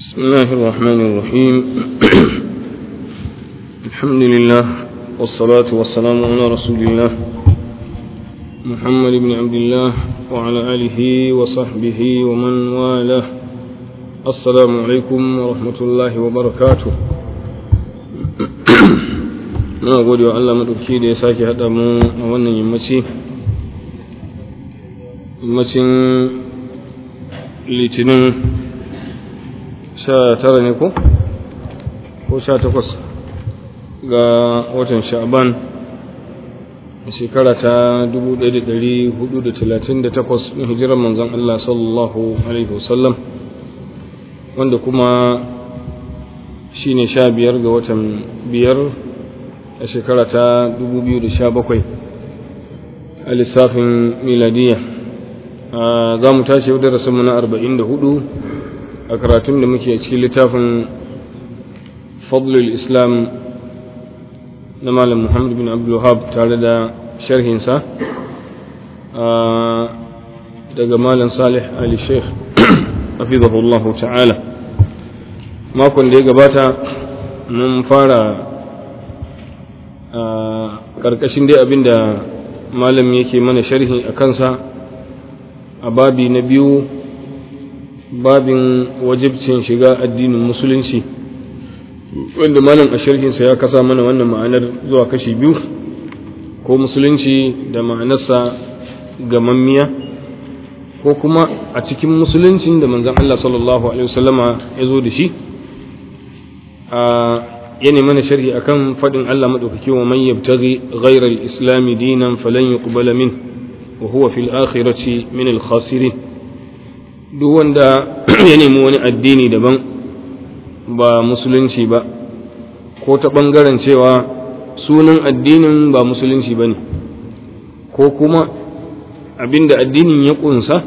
بسم الله الرحمن الرحيم الحمد لله والصلاة والسلام على رسول الله محمد بن عبد الله وعلى آله وصحبه ومن والاه السلام عليكم ورحمة الله وبركاته na gode wa Allah maɗauki da ya sake haɗa mu a wannan yammaci yammacin litinin sha tara ne ko? ko sha takwas ga watan sha'ban shekara ta 1438 na hijirar manzan Allah sallallahu Alaihi wasallam wanda kuma shi ne sha biyar ga watan biyar a shekara ta 2017 a lissafin miladiya za mu tashi yau darasinmu na 44 a karatun da muke cikin littafin fadlul islam na malam muhammad bin abdulwahab tare da sharhinsa daga malam salih ali sheikh hafizahullahu ta'ala makon da ya gabata mun fara karkashin dai abin da malam yake mana sharhi a kansa a babi na biyu babin wajibcin shiga addinin musulunci wanda malam a sharhinsa ya kasa mana wannan ma'anar zuwa kashi biyu ko musulunci da ma'anarsa gamammiya ko kuma a cikin musuluncin da manzon Allah sallallahu alaihi wasallama ya zo da shi a yana mana sharhi akan fadin Allah madaukaki wa man yabtaghi ghayra al-islam dinan falan yuqbala min wa huwa fil akhirati min al-khasirin duk wanda ya nemi wani addini daban ba musulunci ba ko ta bangaren cewa sunan addinin ba musulunci bane ko kuma abinda addinin ya kunsa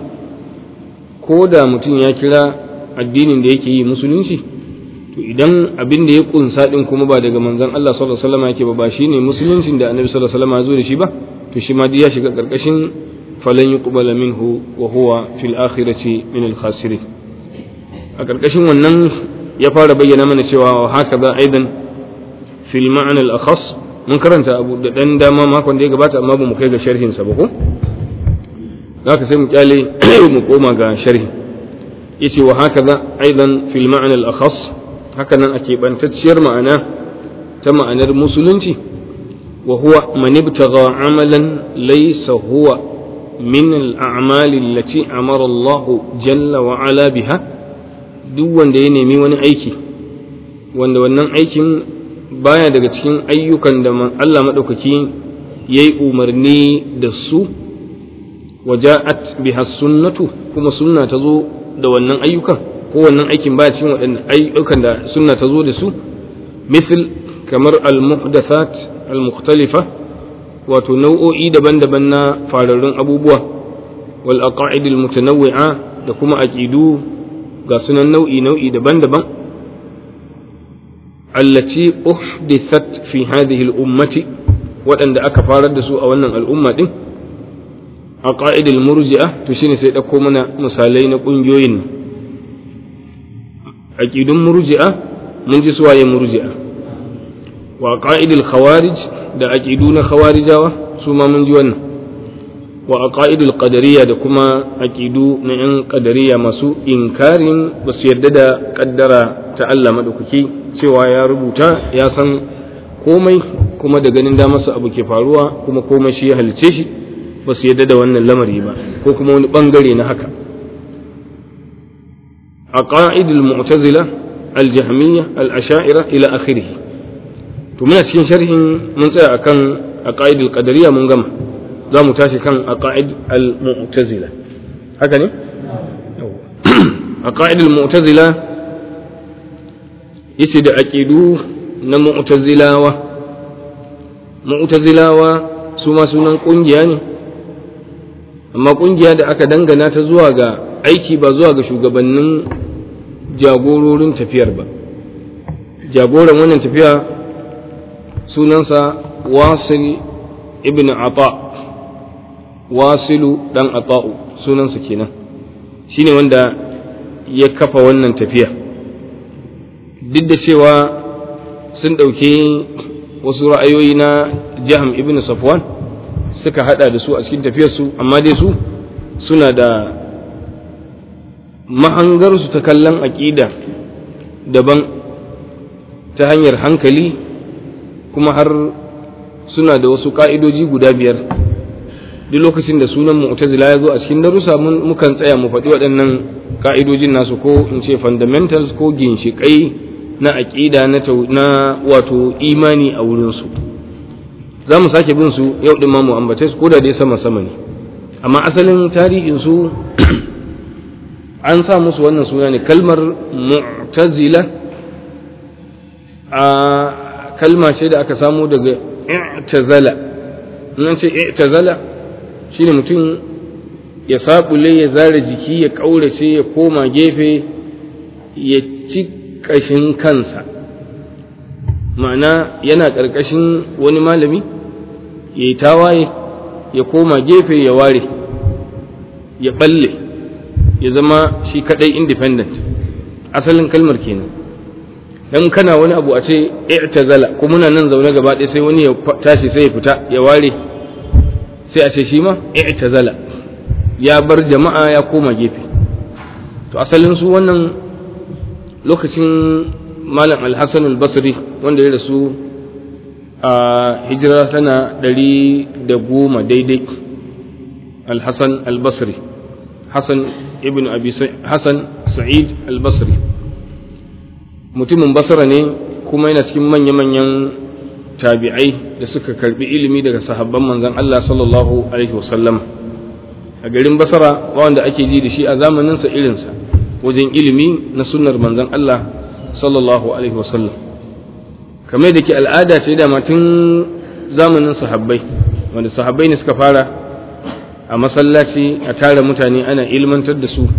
ko da mutum ya kira addinin da yake yi musulunci to idan abin da ya kunsa din kuma ba daga manzon Allah sallallahu alaihi wasallam yake ba ba shine musuluncin da Annabi sallallahu alaihi wasallam ya zo da shi ba to shi ma ya shiga karkashin falan yuqbala minhu wa huwa fil akhirati min al khasirin a karkashin wannan ya fara bayyana mana cewa haka za aidan fil ma'na al akhas mun karanta abu da dan dama makon da ya gabata amma ba mu kai ga sharhin sa ba ko zaka sai mu kyale mu koma ga sharhi yace wa haka za aidan fil ma'na al akhas hakanan a keɓantacciyar ma'ana ta ma'anar musulunci wa huwa man ibtagha amalan laysa huwa min al-a'mali allati amara Allah jalla wa ala biha duk wanda ya nemi wani aiki wanda wannan aikin baya daga cikin ayyukan da Allah madaukaki yayi umarni da su waja'at biha sunnatu kuma sunna ta zo da wannan ayyukan ko wannan aikin baya cikin waɗannan ayyukan da sunna ta zo da su misal kamar al-muhdathat al-mukhtalifa wato nau'o'i daban-daban na fararrun abubuwa wal aqaid al-mutanawwi'a da kuma aqidu ga sunan nau'i nau'i daban-daban allati uhdithat fi hadhihi al-ummati waɗanda aka farar da su a wannan al'umma din aqaid al-murji'a to shine sai dauko mana misalai na ƙungiyoyin nan aqidun murji'a mun ji suwaye murji'a wa aqaidul khawarij da aqidu na khawarijawa su ma mun ji wannan wa aqaidul qadariyya da kuma aqidu na yan qadariyya masu inkarin ba su yarda da kaddara ta Allah madaukaki cewa ya rubuta ya san komai kuma da ganin da masa abu ke faruwa kuma komai shi ya halice shi ba su yarda da wannan lamari ba ko kuma wani bangare na haka عقائد المعتزلة الجهمية الأشاعرة إلى آخره ومن cikin sharhin mun tsaya akan aqaid al-qadariyya mun gama za mu tashi kan aqaid al-mu'tazila haka ne aqaid al-mu'tazila yace da aqidu na mu'tazilawa mu'tazilawa su ma sunan kungiya ne amma kungiya da aka dangana ta zuwa ga aiki ba zuwa ga shugabannin jagororin tafiyar ba jagoran wannan tafiya sunansa wasil ibn ata wasilu dan ata'u sunansa kenan shine wanda ya kafa wannan tafiya duk da cewa sun ɗauki wasu ra'ayoyi na jaham ibn safwan suka hada da su a cikin tafiyarsu amma dai su suna da mahangarsu ta kallon aƙida daban ta hanyar hankali kuma har suna da wasu ƙa'idoji guda biyar duk lokacin da sunan mu'tazila ya zo a cikin darussa mukan tsaya mu faɗi waɗannan ƙa'idojin nasu ko in ce fundamentals ko ginshiƙai na aƙida na wato imani a wurinsu za mu sake bin su yau ɗin ma mu ambace su ko da dai sama sama ne amma asalin tarihinsu an sa musu wannan suna ne kalmar mu'tazila a kalma ce da aka samu daga i'tazala nan ce i'tazala shine mutum ya saɓule ya zara jiki ya ƙaurace ya koma gefe ya ci ƙashin kansa ma'ana yana ƙarƙashin wani malami ya yi tawaye ya koma gefe ya ware ya ɓalle ya zama shi kaɗai independent asalin kalmar kenan dan kana wani abu a ce i'tazala ko muna nan zaune gaba ɗaya sai wani ya tashi sai ya fita ya ware sai a ce shi ma i'tazala ya bar jama'a ya koma gefe to asalin su wannan lokacin malam al-hasan al-basri wanda ya rasu a hijira tana ɗari da goma daidai al-hasan al-basri hasan ibn abi hasan sa'id al-basri mutumin basra ne kuma yana cikin manya-manyan tabi'ai da suka karbi ilimi daga sahabban manzon Allah sallallahu alaihi wasallam a garin basra wanda ake ji da shi a zamaninsa irinsa wajen ilimi na sunnar manzon Allah sallallahu alaihi wasallam kamar da ke al'ada ce da tun zamanin sahabbai wanda sahabbai ne suka fara a masallaci a tara mutane ana ilmantar da su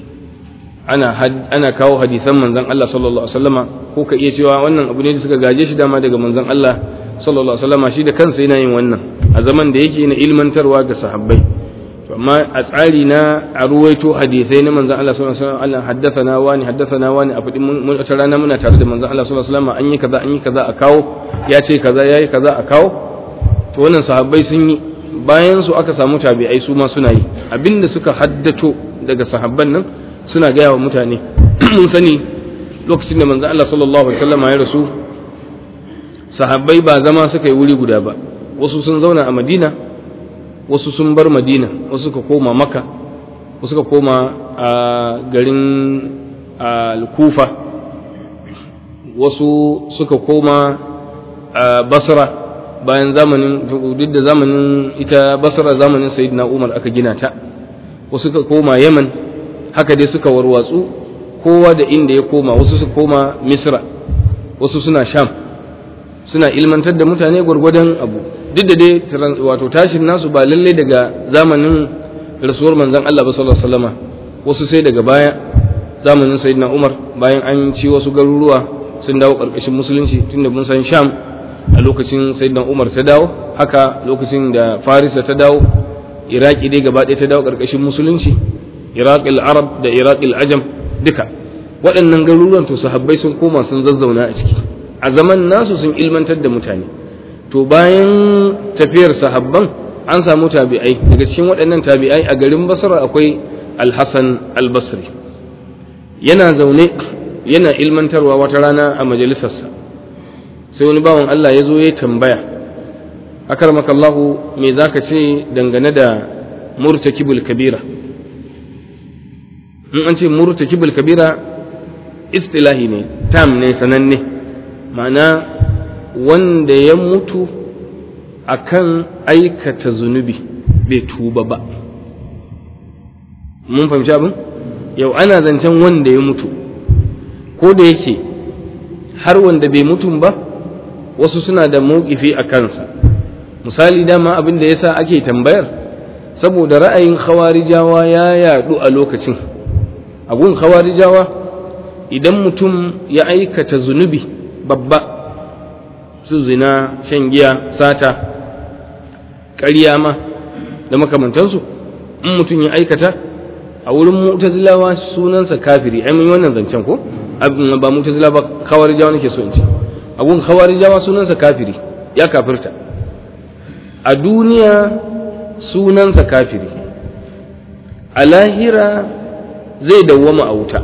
ana ana kawo hadisan manzon Allah sallallahu alaihi wasallama ko ka iya cewa wannan abu ne da suka gaje shi dama daga manzon Allah sallallahu alaihi wasallama shi da kansa yana yin wannan a zaman da yake na ilmantarwa ga sahabbai amma a tsari na a ruwaito hadisai na manzon Allah sallallahu alaihi wasallam haddathana wani haddathana wani a fadin mun wata rana muna tare da manzon Allah sallallahu alaihi wasallam an yi kaza an yi kaza a kawo ya ce kaza yayi kaza a kawo to wannan sahabbai sun yi bayan su aka samu tabi'ai su ma suna yi abinda suka haddato daga sahabban nan suna gaya wa mutane mun sani lokacin da manzon Allah sallallahu alaihi wasallam ya rasu sahabbai ba zama suka yi wuri guda ba wasu sun zauna a Madina wasu sun bar madina wasu suka koma maka wasu suka koma a garin al-kufa wasu suka koma a basra bayan zamanin duk da zamanin ita basra zamanin sayyidina umar aka gina ta wasu suka koma yaman haka dai suka warwatsu kowa da inda ya koma wasu suka koma misra wasu suna sham suna ilmantar da mutane gwargwadon abu duk da dai wato tashin nasu ba lallai daga zamanin rasuwar manzon Allah ba sallallahu alaihi wasallama wasu sai daga baya zamanin sayyidina Umar bayan an ci wasu garuruwa sun dawo karkashin musulunci tunda mun san Sham a lokacin sayyidina Umar ta dawo haka lokacin da Farisa ta dawo Iraki dai gaba ɗaya ta dawo karkashin musulunci Iraqil Arab da Iraqil Ajam duka waɗannan garuruwan to sahabbai sun koma sun zazzauna a ciki a zaman nasu sun ilmantar da mutane to bayan tafiyar sahabban an samu tabi'ai daga cikin waɗannan tabi'ai a garin basra akwai alhassan albasri yana zaune yana ilmantarwa wata rana a majalisarsa sai wani bawan Allah ya zo ya tambaya akarmakallahu me za ka ce dangane da murtakibul kabira in an ce murtakibul kabira istilahi ne tam ne sananne ma'ana wanda ya mutu akan aikata zunubi bai tuba ba mun fahimci abin yau ana zancen wanda ya mutu ko da yake har wanda bai mutum ba wasu suna da mawkifi a kansa misali dama abin da yasa ake tambayar saboda ra'ayin khawarijawa ya yadu a lokacin abun khawarijawa idan mutum ya aikata zunubi babba su zina shan giya sata ƙarya ma da makamantansu in mutum ya aikata a wurin mu'tazilawa sunansa kafiri ai mun wannan zancen ko ba mu'tazila ba khawarijawa nake so in ce abun khawarijawa sunansa kafiri ya kafirta a duniya sunansa kafiri a lahira zai dawwama a wuta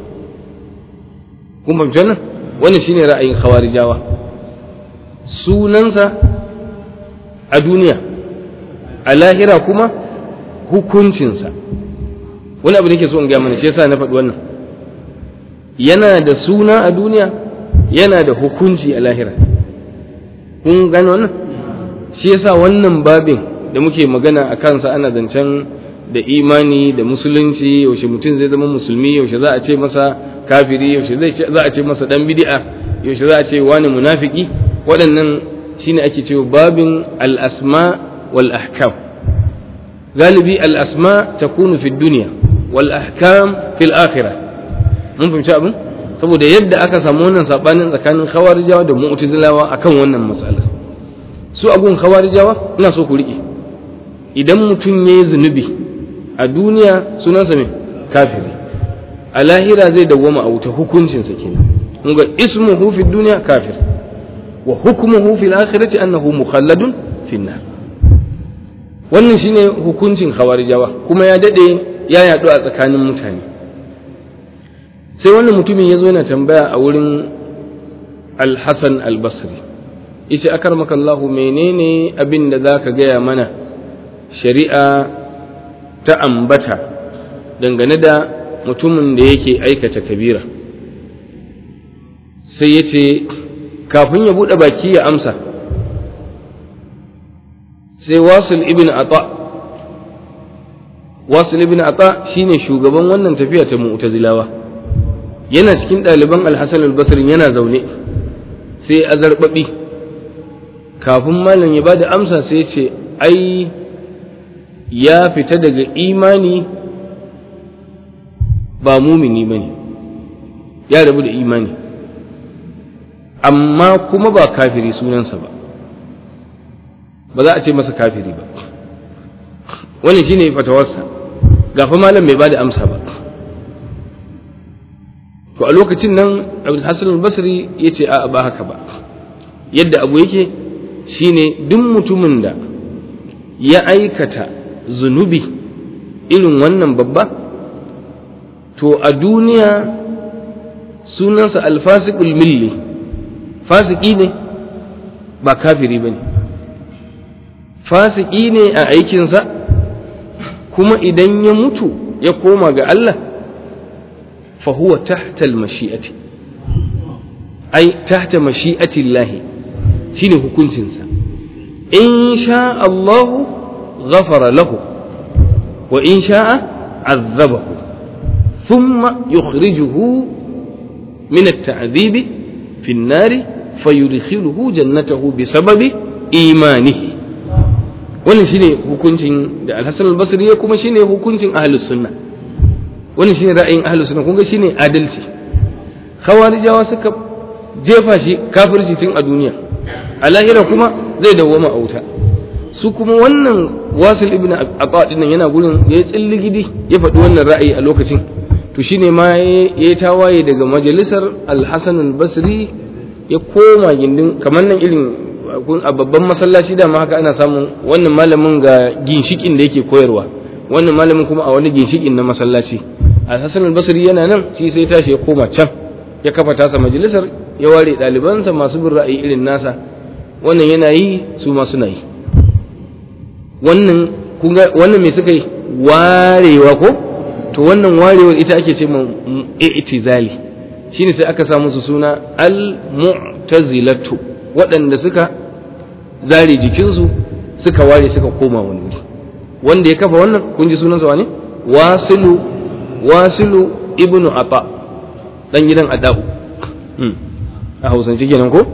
kun fahimci wannan wannan shine ra'ayin khawarijawa sunansa a duniya a lahira kuma hukuncinsa wani abu da ke so in gaya mana shi yasa na faɗi wannan yana da suna a duniya yana da hukunci a lahira kun gano wannan shi yasa wannan babin da muke magana a kansa ana zancen da imani da musulunci yaushe mutum zai zama musulmi yaushe za a ce masa kafiri yaushe za a ce masa dan bid'a yaushe za a ce wani munafiki waɗannan shine ake cewa babin al-asma wal ahkam galibi al-asma takunu fi dunya wal ahkam fil akhirah mun fahimci abin saboda yadda aka samu wannan sabanin tsakanin khawarijawa da mu'tazilawa akan wannan matsalar su agun khawarijawa ina so ku rike idan mutum yayi zunubi a duniya sunansa me kafiri a lahira zai dawwama a wuta hukuncinsa kenan mun ga ismuhu fi dunya kafir wa hukmuhu fil akhirati annahu mukhalladun fi nar wannan shine hukuncin khawarijawa kuma ya dade ya yadu a tsakanin mutane sai wannan mutumin ya zo yana tambaya a wurin al-hasan al-basri yace akarmaka Allah menene abin da zaka gaya mana shari'a ta ambata dangane da mutumin da yake aikata kabira sai yace kafin ya buɗe baki ya amsa sai wasil ibn ata wasil ibn ata shine shugaban wannan tafiya ta mu'tazilawa yana cikin ɗaliban alhassan albasrin yana zaune sai azarbaɓi kafin malam ya bada amsa sai ce ai ya fita daga imani ba mumini ba ne ya rabu da imani amma kuma ba kafiri sunansa ba ba za a ce masa kafiri ba wannan shine fatawarsa gafa malam bai bada amsa ba to a lokacin nan Hassan al-Basri ya ce a ba haka ba yadda abu yake shine duk mutumin da ya aikata zunubi irin wannan babba to a duniya sunansa alfasiqul milli fasiki ne ba kafiri ba ne fasiki ne a aikinsa kuma idan ya mutu ya koma ga Allah fahuwa tahta mashi'ati ai tahta mashi'ati Allah shine hukuncinsa in sha Allah ghafara lahu wa in sha'a azzabahu thumma yukhrijuhu min at-ta'dhib fi an-nar fayudkhiluhu jannatahu bisababi imanihi wannan shine hukuncin da al-Hasan al-Basri ya kuma shine hukuncin ahlus sunna wannan shine ra'ayin ahlus sunna kun ga shine adalci khawarijawa suka jefa shi kafirci tun a duniya a lahira kuma zai dawwama a wuta su kuma wannan wasil ibn aqwa dinnan yana gurin ya yi tsilligidi ya faɗi wannan ra'ayi a lokacin to shine ma ya yi tawaye daga majalisar al-Hasan al-Basri ya koma gindin kamar nan irin a babban masallaci da haka ana samun wannan malamin ga ginshikin da yake koyarwa wannan malamin kuma a wani ginshikin na masallaci al-hasan al-basri yana nan shi sai tashi ya koma can ya kafa tasa majalisar ya ware ɗalibansa masu bin ra'ayi irin nasa wannan yana yi su ma suna yi wannan kunga wannan me suka yi warewa ko to wannan warewar ita ake ce mun i'tizali shine sai aka samu su suna al-mu'tazilatu waɗanda suka zare jikinsu suka ware suka koma wani wuri wanda ya kafa wannan kun ji sunansa wane wasilu wasilu ibnu ata dan gidan adau a hausance kenan ko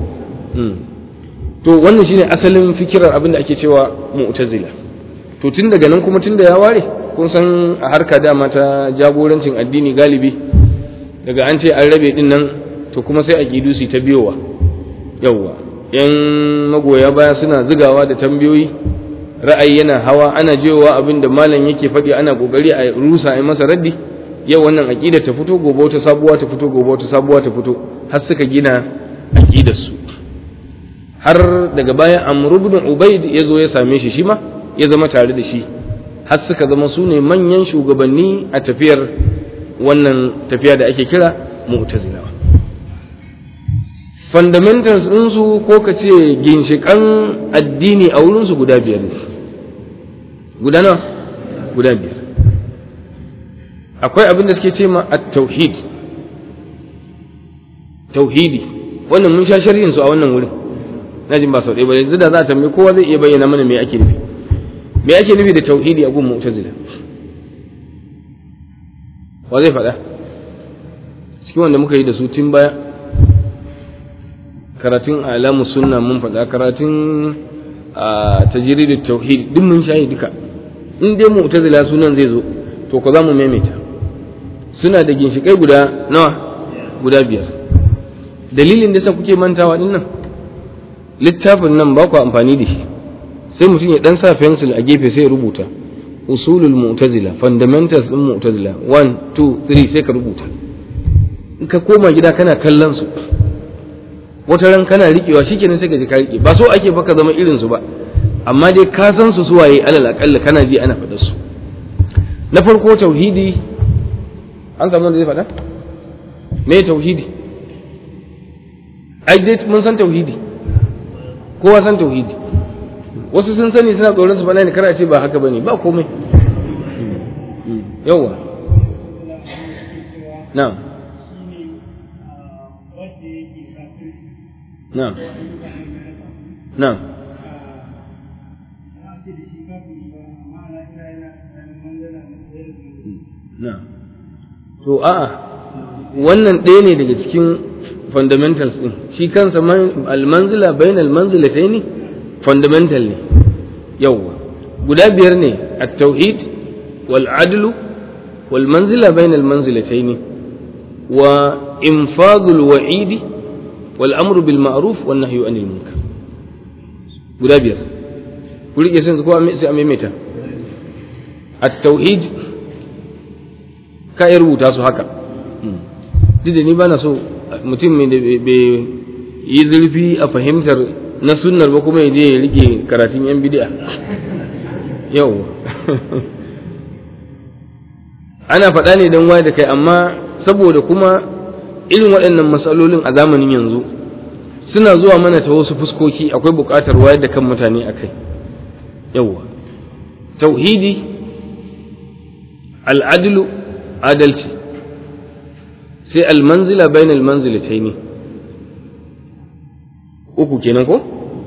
to wannan shine asalin fikirar abin da ake cewa mu'tazila to tun daga nan kuma tun da ya ware kun san a harka dama ta jagorancin addini galibi daga an ce an rabe din nan to kuma sai a su ta biyowa yawwa yan magoya baya suna zigawa da tambayoyi ra'ayi yana hawa ana jewa abin da malam yake faɗi ana kokari a rusa a masa raddi yau wannan aqida ta fito gobe wata sabuwa ta fito gobe wata sabuwa ta fito har suka gina aqidar su har daga baya Amr ibn Ubayd ya zo ya same shi shi ma ya zama tare da shi har suka zama su ne manyan shugabanni a tafiyar wannan tafiya da ake kira mu'tazilawa fundamentals ɗinsu ko ka ce ginshiƙan addini a wurinsu guda biyar ne guda nawa guda biyar akwai abin da suke ce ma at-tauhid tauhidi wannan mun sha sharhin su a wannan wurin na jin ba sau ɗaya ba yanzu da za a tambaye kowa zai iya bayyana mana me ake nufi me ake nufi da tauhidi a gun mu'tazila wa zai faɗa cikin wanda muka yi da su tun baya karatun alamu sunna mun faɗa karatun a tajrid tauhid duk mun shayi duka in dai mu'tazila sunan zai zo to ko za mu maimaita suna da ginshikai guda nawa guda biyar dalilin da sa kuke mantawa din nan littafin nan ba ku amfani da shi sai mutum ya dan sa pencil a gefe sai ya rubuta usulul mu'tazila fundamentals din mu'tazila 1 2 3 sai ka rubuta in ka koma gida kana kallon su wata ran kana riƙewa shikenan sai ka ji ka riƙe ba so ake baka zama irin su ba amma dai ka san su suwaye alal aqalla kana ji ana faɗa su na farko tauhidi an samu wanda zai faɗa me tauhidi ai dai mun san tauhidi kowa san tauhidi wasu sun sani suna tsoron su faɗa ne kar a ce ba haka bane ba komai yawa na'am na'am na'am na'am to a'a wannan ɗaya ne daga cikin fundamentals ɗin shi kansa almanzila bayan almanzilatai ne fundamental ne yawwa guda biyar ne at-tauhid wal adlu wal manzila bayan almanzilatai ne wa infadul wa'idi wal amru bil ma'ruf wan nahyu anil munkar guda biyar ku rike sun ko sai a maimaita at-tauhid ka yi rubuta su haka duk da ni ba na so mutum mai bai yi zurfi a fahimtar na sunnar ba kuma ya je ya rike karatun yan bidi'a yau ana faɗa ne don waye da kai amma saboda kuma irin waɗannan matsalolin a zamanin yanzu suna zuwa mana ta wasu fuskoki akwai buƙatar wayar da kan mutane a kai yauwa tauhidi al'adlu adalci sai almanzila bayan almanzilatai ne uku kenan ko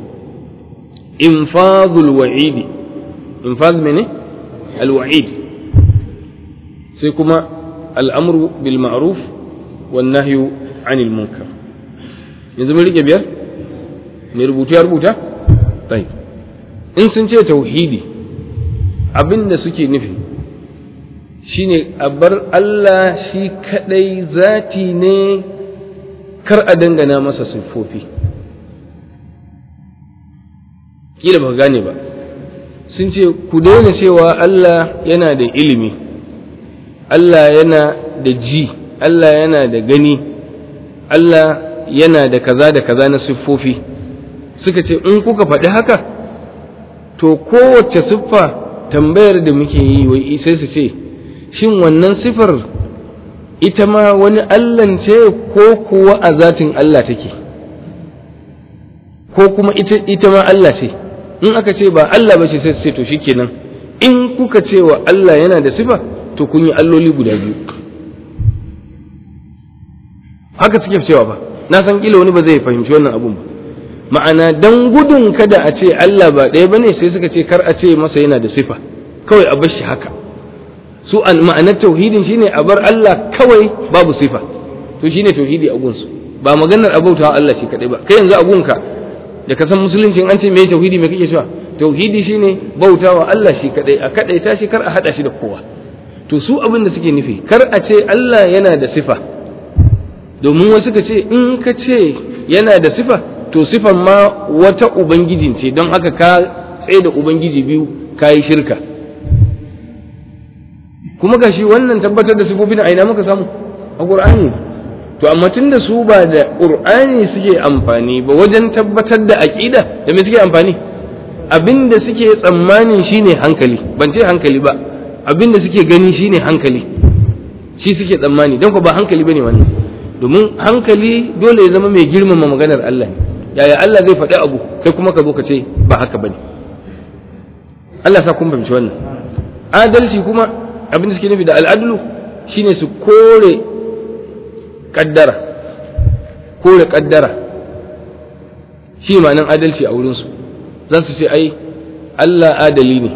infazul wa'idi infaz mene alwa'id sai kuma al'amru bil ma'ruf wan nahyu anil munkar yanzu mun rike biyar mai rubutu ya rubuta tayi in sun ce tauhidi abinda suke nufi shine a bar Allah shi kadai zati ne kar a dangana masa siffofi kila ba gane ba sun ce ku daina cewa Allah yana da ilimi Allah yana da ji Allah yana da gani Allah yana da kaza da kaza na siffofi suka ce in kuka faɗi haka to kowace siffa tambayar da muke yi wai sai su ce shin wannan sifar ita ma wani Allahn ce ko kuwa a zatin Allah take ko kuma ita, ita ma Allah ce in aka ce ba Allah ba ce sai ce to shikenan in kuka ce wa Allah yana da sifa to kun yi alloli guda biyu haka suke cewa ba na san kila wani ba zai fahimci wannan abun ba ma'ana dan gudun kada a ce Allah ba ɗaya bane sai suka ce kar a ce masa yana da sifa kawai a bar shi haka su an ma'anar tauhidin shine a bar Allah kawai babu sifa to shine tauhidi a gunsu ba maganar abautawa Allah shi kadai ba kai yanzu a gunka da ka san musulunci an ce me tauhidi me kake cewa tauhidi shine bautawa Allah shi kadai a kadai ta shi kar a hada shi da kowa to su abin da suke nufi kar a ce Allah yana da sifa domin wasu ka ce in ka ce yana da sifa to sifan ma wata ubangijin ce don haka ka tsaye da ubangiji biyu ka yi shirka kuma gashi wannan tabbatar da sifofin a ina muka samu a qur'ani to amma tunda su ba da qur'ani suke amfani ba wajen tabbatar da aqida da me suke amfani abinda suke tsammanin shine hankali ban ce hankali ba abinda suke gani shine hankali shi suke tsammani don ko ba hankali bane wannan domin hankali dole ya zama mai girmama maganar Allah ne yaya Allah zai faɗi abu kai kuma ka zo ka ce ba haka bane Allah sa kun fahimci wannan adalci kuma abin da suke nufi da al'adlu shine su kore kaddara kore kaddara shi ma'anan adalci a wurinsu za su ce ai Allah adali ne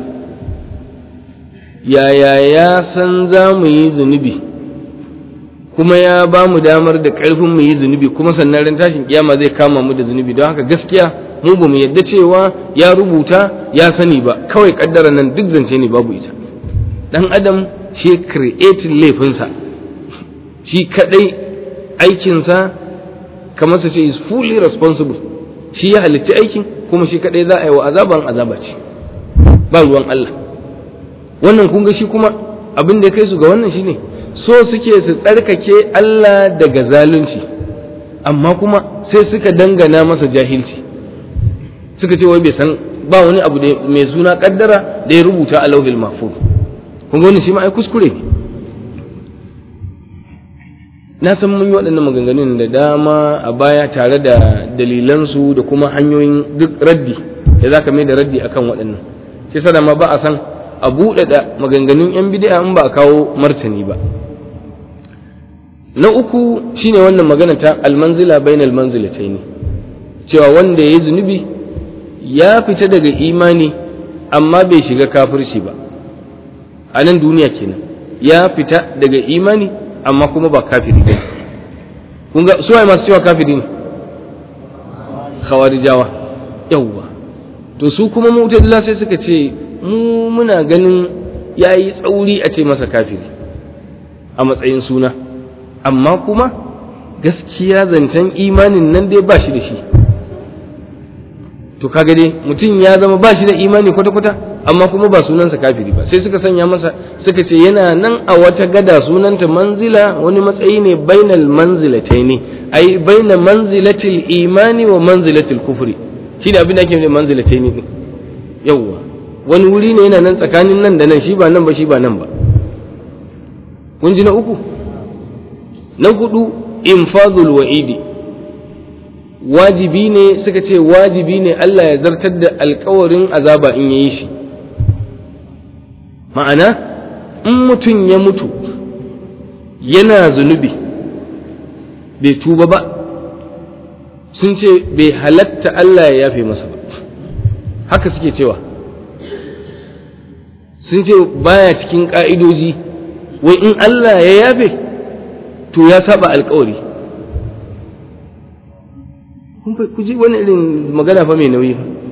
yaya ya san za mu yi zunubi kuma ya ba mu damar da ƙarfin mu yi zunubi kuma sannan ran tashin kiyama zai kama mu da zunubi don haka gaskiya mu ba mu yadda cewa ya rubuta ya sani ba kawai kaddara nan duk zance ne babu ita dan adam shi creating laifinsa shi kadai aikinsa kamar su ce is fully responsible shi ya halitta aikin kuma shi kadai za a yi wa azaban azaba ce ba ruwan Allah wannan kun ga shi kuma abin da ya kai su ga wannan shine so suke su tsarkake Allah daga zalunci amma kuma sai suka dangana masa jahilci suka ce wai bai san ba wani abu da mai suna kaddara da ya rubuta a lauhil mahfuz kun ga wannan shi ma ai kuskure ne na san mun yi waɗannan maganganun da dama a baya tare da dalilansu da kuma hanyoyin duk raddi da za ka mai da raddi akan waɗannan sai sada ma ba a san a buɗaɗa maganganun 'yan bid'a in ba a kawo martani ba na uku shine wannan magana ta almanzila bainal manzilataini cewa wanda ya yi zunubi ya fita daga imani amma bai shiga kafirci ba a nan duniya kenan ya fita daga imani amma kuma ba kafiri ba kun ga su masu cewa kafiri ne khawarijawa yawwa to su kuma mu'tazila sai suka ce mu muna ganin yayi tsauri a ce masa kafiri a matsayin suna amma kuma gaskiya zancen imanin nan dai ba shi da shi to kaga dai mutum ya zama ba shi da imani kwata-kwata amma kuma ba sunansa kafiri ba sai suka sanya masa suka ce yana nan a wata gada sunanta manzila wani matsayi ne bainal manzilatai ne ai baina manzilatil imani wa manzilatil kufri shi da abin da ake ne manzilatai ne yawwa wani wuri ne yana nan tsakanin nan da nan shi ba nan ba shi ba nan ba kun ji na uku na hudu infadul wa'idi wajibi ne suka ce wajibi ne Allah ya zartar da alkawarin azaba in yayi shi ma'ana in mutum ya mutu yana zunubi bai tuba ba sun ce bai halatta Allah ya yafe masa ba haka suke cewa sun ce baya cikin ƙa'idoji wai in Allah ya yafe to ya saba alkawari ku ji wani irin magana fa mai nauyi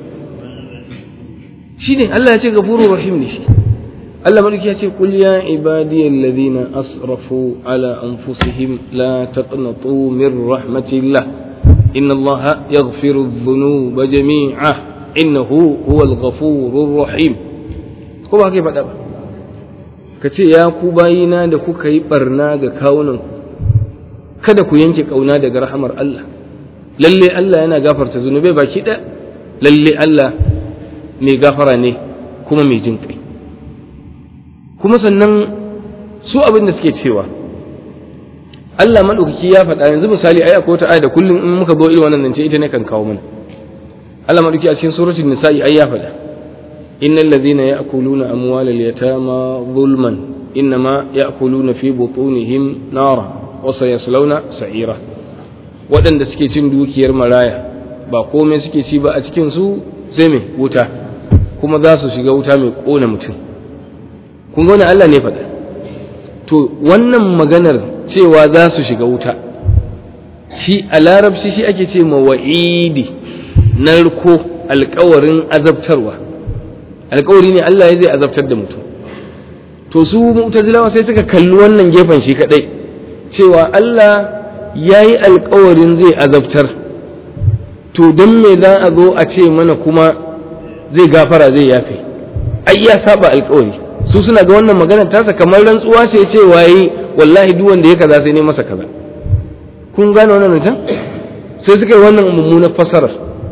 shi ne Allah ya ce gafurur rahim ne shi Allah madauki ya ce qul ya ibadiyal ladina asrafu ala anfusihim la taqnatu min rahmatillah inna Allah yaghfiru dhunuba jami'a innahu huwal ghafurur rahim ko ba kai faɗa ba ka ce ya ku bayina da kuka yi barna ga kawunan kada ku yanke kauna daga rahamar Allah lalle Allah yana gafarta zunubai baki ɗaya lalle Allah mai gafara ne kuma mai jin kai kuma sannan su abin da suke cewa Allah maɗaukaki ya faɗa yanzu misali ai akwai wata aya da kullum in muka zo irin wannan nan ce ita ne kan kawo mana Allah maɗauki a cikin suratul nisa'i ai ya faɗa innal ladhina ya'kuluna amwalal yatama zulman innama ya'kuluna fi butunihim nara wa sayaslawna sa'ira waɗanda suke cin dukiyar maraya ba komai suke ci ba a cikin su sai mai wuta kuma za su shiga wuta mai ƙona mutum kun ga Allah ne faɗa to wannan maganar cewa za su shiga wuta shi a larabci shi ake ce ma wa'idi narko alkawarin azabtarwa alkawari ne Allah ya zai azabtar da mutum to su mu'tazilawa sai suka kalli wannan gefen shi kadai cewa Allah ya yi alkawarin zai azabtar to don me za a zo a ce mana kuma zai gafara zai yafe ai ya saba alkawari su suna ga wannan maganar tasa kamar rantsuwa ce ce waye wallahi duk wanda ya kaza sai ne masa kaza kun gane wannan can sai suka yi wannan mummunar fasarar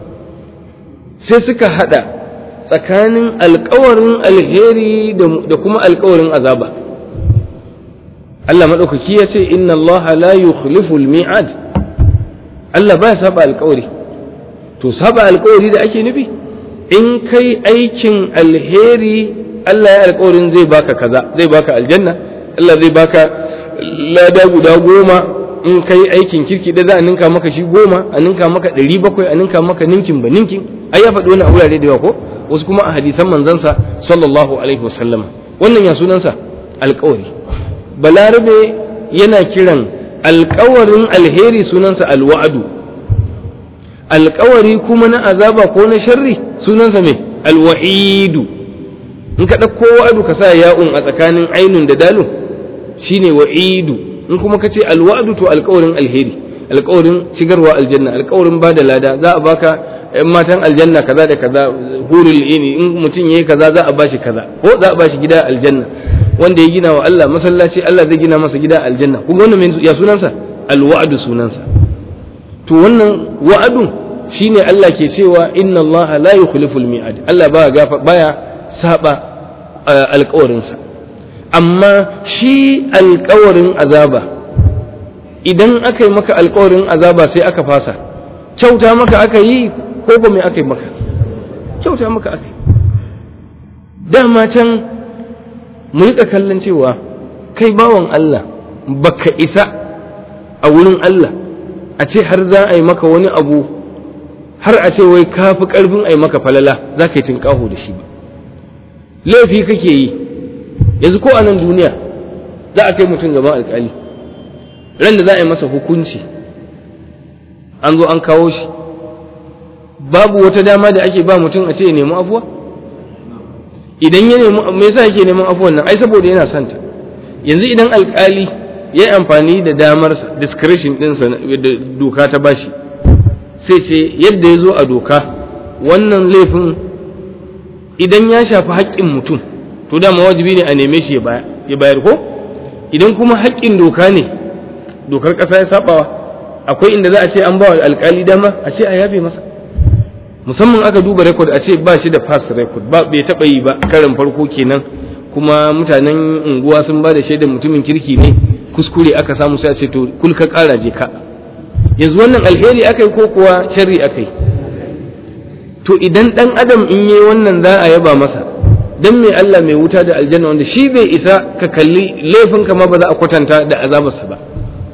sai suka hada tsakanin alkawarin alheri da kuma alkawarin azaba Allah maɗaukaki ya ce inna Allah la yukhlifu al-mi'ad Allah ba ya saba alkawari to saba alkawari da ake nufi in kai aikin alheri Allah ya alkawarin zai baka kaza zai baka aljanna Allah zai baka lada guda goma in kai aikin kirki da za a ninka maka shi goma a ninka maka ɗari bakwai a ninka maka ninkin ba ninkin ai ya faɗi wani a wurare da yawa ko wasu kuma a hadisan manzansa sallallahu alaihi wasallam wannan ya sunansa alkawari balarabe yana kiran alkawarin alheri sunansa alwa'adu alkawari kuma na azaba ko na sharri sunansa mai alwa'idu in ka ɗauko wa'adu ka sa ya'un a tsakanin ainun da dalun shine wa'idu in kuma ka ce alwa'adu to alkawarin alheri alkawarin shigarwa aljanna alkawarin ba da lada za a baka yan matan aljanna kaza da kaza hurul ini in mutum yayi kaza za a bashi kaza ko za a bashi gida aljanna wanda ya gina wa Allah masallaci Allah zai gina masa gida aljanna kuma wannan ya sunansa alwa'du sunansa to wannan wa'adun shine Allah ke cewa inna Allah la yukhlifu almi'ad Allah baya gafa baya saba alƙawarinsa amma shi alƙawarin azaba idan aka yi maka alƙawarin azaba sai aka fasa kyauta maka aka yi ko ba mai aka yi maka kyauta maka aka yi dama can mu riƙa kallon cewa kai bawan Allah baka isa a wurin Allah a ce har za a yi maka wani abu har a ce wai ka fi ƙarfin a yi maka falala za ka yi tinƙaho da shi ba laifi kake yi yanzu ko a nan duniya za a kai mutum gaban alƙali ran da za a yi masa hukunci an zo an kawo shi babu wata dama da ake ba mutum a ce ya nemi afuwa idan ya nemi me yasa yake neman afuwan nan ai saboda yana santa yanzu idan alkali ya yi amfani da damarsa discretion ɗinsa da doka ta bashi sai ce yadda ya zo a doka wannan laifin idan ya shafi haƙƙin mutum to dama wajibi ne a neme shi ya bayar ko idan kuma haƙƙin doka ne dokar ƙasa ya sabawa akwai inda za a ce an ba wa alkali dama a ce a yafe masa musamman aka duba rekod a ce ba shi da pass record ba bai taɓa yi ba karin farko kenan kuma mutanen unguwa sun ba da shaidar mutumin kirki ne kuskure aka samu sai a ce to kul ka ƙara je ka yanzu wannan alheri aka yi ko kuwa sharri aka yi to idan ɗan adam in yi wannan za a yaba masa dan mai Allah mai wuta da aljanna wanda shi bai isa ka kalli laifin ma ba za a kwatanta da azabarsa ba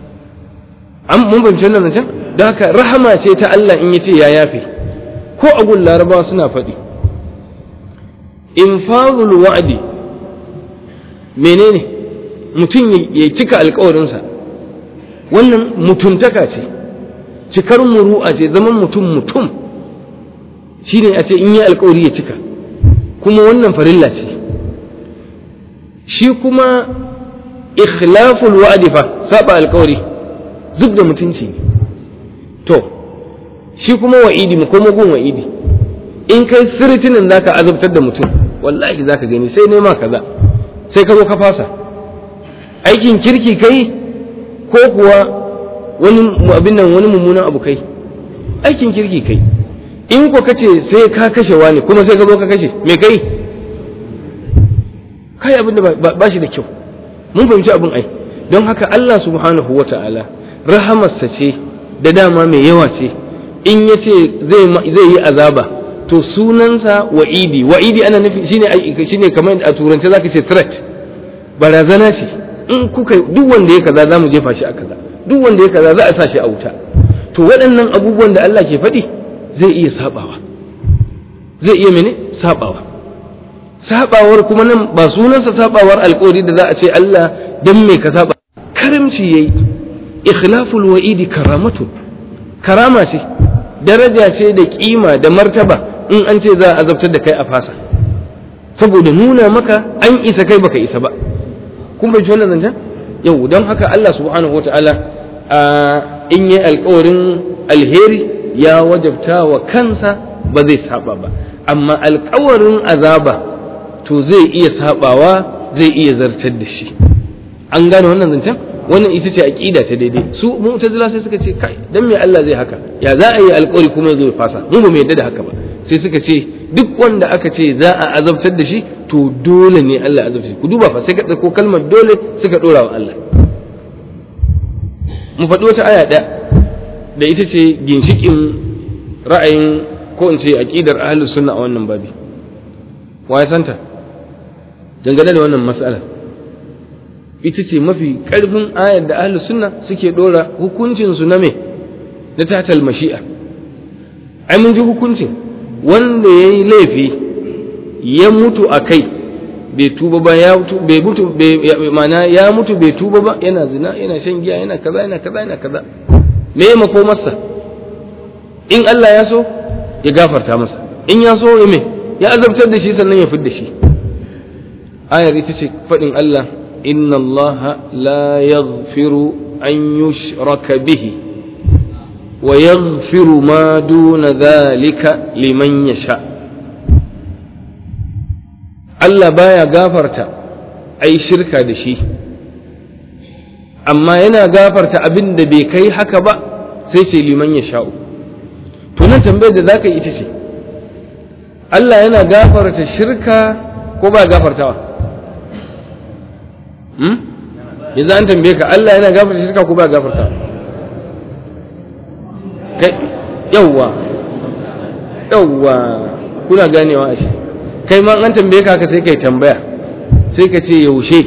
an mun fahimci wannan zancen don haka rahama ce ta Allah in yace ya yafe ko a gun larabawa suna faɗi infazul wa'adi menene mutum ya cika alkawarinsa wannan mutuntaka ce cikar muru'a ce zaman mutum mutum shine a ce in yi alkawari ya cika kuma wannan farilla ce shi kuma ikhlaful wa'adi fa saba alkawari zub da mutunci ne to shi kuma wa'idi mu koma gun wa'idi in kai sirtinin zaka azabtar da mutum wallahi zaka gani sai nema kaza sai ka zo ka fasa aikin kirki kai ko kuwa wani abin nan wani mummunan abu kai aikin kirki kai in ko kace sai ka kashe wani kuma sai ka zo ka kashe me kai kai abin da ba shi da kyau mun fahimci abin ai don haka Allah subhanahu wata'ala rahamarsa ce da dama mai yawa ce in ya ce zai yi azaba to sunansa wa'idi wa'idi ana nufi shine shine kamar a turance zaka ce threat barazana ce in kuka duk wanda ya kaza zamu jefa shi a kaza duk wanda ya kaza za a sa shi a wuta to waɗannan abubuwan da Allah ke faɗi zai iya sabawa zai iya mene sabawa sabawar kuma nan ba sunansa sabawar alƙawari da za a ce Allah dan me ka saba karamci yayi ikhlaful wa'idi karamatun karama ce daraja ce da kima da martaba in an ce za a azabtar da kai a fasa saboda nuna maka an isa kai baka isa ba kun bai wannan zancen yau don haka Allah subhanahu wata'ala in yi alkawarin alheri ya wajabta wa kansa ba zai saba ba amma alkawarin azaba to zai iya sabawa zai iya zartar da shi an gane wannan zancen wannan ita ce aqida ta daidai su mu'tazila sai suka ce kai dan me Allah zai haka ya za a yi alƙawari kuma ya zo ya fasa mu ba mu yadda da haka ba sai suka ce duk wanda aka ce za a azabtar da shi to dole ne Allah ya azabtar ku duba fa sai ka ɗauko kalmar dole suka ɗora wa Allah mu faɗi wata aya ɗaya da ita ce ginshikin ra'ayin ko in ce aqidar ahlus sunna a wannan babi wa ya santa dangane da wannan mas'ala ita ce mafi ƙarfin ayar da ahlus sunna suke ɗora hukuncin su na me na tatal mashi'a ai mun ji hukuncin wanda ya yi laifi ya mutu a kai bai tuba ba ya mutu bai mutu mana ya mutu bai tuba ba yana zina yana shan giya yana kaza yana kaza yana kaza me ya makomarsa in Allah ya so ya gafarta masa in ya so ya me ya azabtar da shi sannan ya fidda shi ayar ita ce faɗin Allah inna Allah la yaghfiru an yushraka bihi ويغفر ما دون ذلك لمن يشاء Allah baya gafarta ai shirka da shi amma yana gafarta abin da bai kai haka ba sai ce liman ya sha'u to nan tambayar da zaka yi ita ce Allah yana gafarta shirka ko ba gafartawa hmm? yanzu an tambaye ka Allah yana gafarta shirka ko ba gafartawa kai yawwa yawwa kuna ganewa a shi kai ma an tambaye ka sai kai tambaya sai ka ce yaushe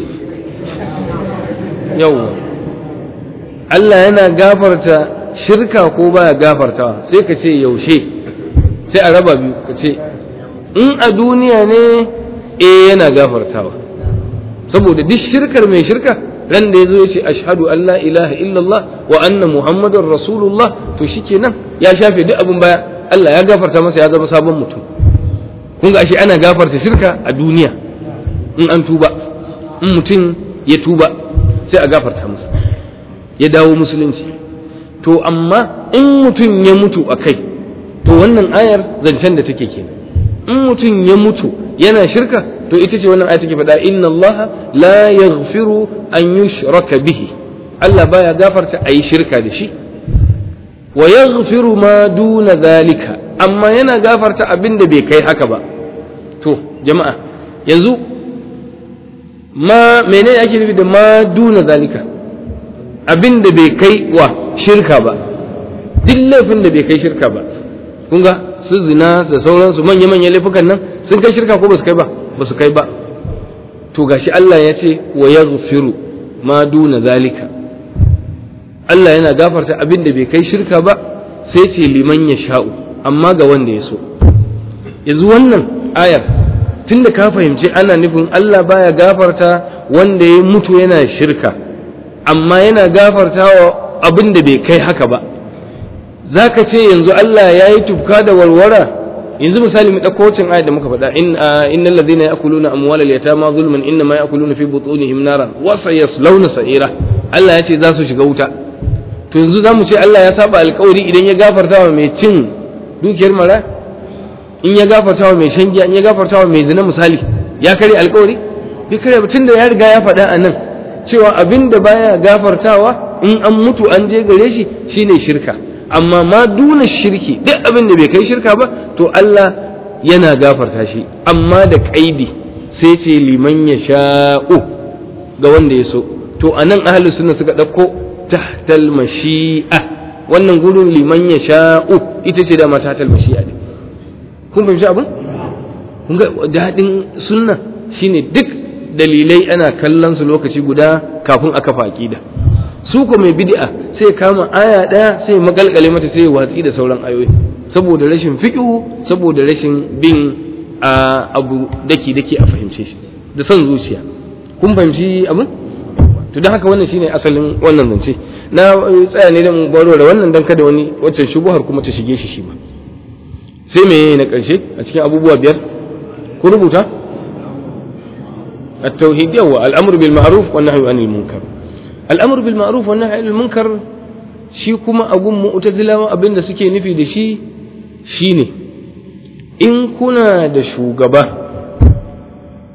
yawwa Allah yana gafarta shirka ko baya gafartawa sai ka ce yaushe sai a raba biyu ka ce in a duniya ne eh yana gafartawa saboda duk shirkar mai shirka ran da ya zo ya ce ashhadu an la ilaha illallah wa anna muhammadar rasulullah to shikenan ya shafe duk abin baya Allah ya gafarta masa ya zama sabon mutum kun ga ashe ana gafarta shirka a duniya in an tuba in mutum ya tuba sai a gafarta masa ya dawo musulunci to amma in mutum ya mutu a kai to wannan ayar zancen da take kenan in mutum ya mutu yana shirka to ita ce wannan aya take faɗa inna Allah la yaghfiru an yushraka bihi Allah baya gafarta a yi shirka da shi wa yaghfiru ma duna zalika amma yana gafarta abin da bai kai haka ba to jama'a yanzu ma menene ake nufi da ma duna zalika abin da bai kai wa shirka ba duk laifin da bai kai shirka ba kun ga su zina da sauransu manya-manyan laifukan nan sun kai shirka ko ba su kai ba ba su kai ba to gashi Allah ya ce wa yaghfiru ma duna zalika Allah yana gafarta abin da bai kai shirka ba sai ce liman ya sha'u amma ga wanda ya so yanzu wannan ayar tunda ka fahimci ana nufin Allah baya gafarta wanda ya mutu yana shirka amma yana gafarta wa abin da bai kai haka ba za ka ce yanzu Allah ya yi tufka da warwara yanzu misali mu ɗauko wacin ayat da muka faɗa in innal ladina ya'kuluna amwalal yatama zulman inna ma ya'kuluna fi butunihim naran wa sayaslawna sa'ira Allah ya ce za su shiga wuta to yanzu za mu ce Allah ya saba alkawari idan ya gafarta wa mai cin dukiyar mara in ya gafarta wa mai shan giya in ya gafarta wa mai zina misali ya kare alkawari bai kare ba tunda ya riga ya faɗa a nan cewa abin da baya gafartawa in an mutu an je gare shi shine shirka amma ma duna shirki duk abin da bai kai shirka ba to Allah yana gafarta shi amma da kaidi sai ce liman ya sha'u ga wanda ya so to anan ahlus sunna suka ɗauko tahtal mashi'a wannan gurin liman ya sha'u ita ce dama tahtal mashi'a ne kun fahimci abin kun ga daɗin sunna shine duk dalilai ana kallon su lokaci guda kafin a kafa aqida su ko mai bid'a sai kama aya ɗaya sai makalkale mata sai watsi da sauran ayoyi saboda rashin fiqhu saboda rashin bin abu daki daki a fahimce shi da son zuciya kun fahimci abin to don haka wannan shine asalin wannan zance na tsaya ne da mu baro da wannan dan kada wani wacce shubuhar kuma ta shige shi shi ba sai me na karshe a cikin abubuwa biyar ku rubuta التوحيد هو الأمر بالمعروف والنهي عن المنكر الأمر بالمعروف والنهي عن المنكر shi kuma abun mu'tazilawa abin da suke nufi da shi shine in kuna da shugaba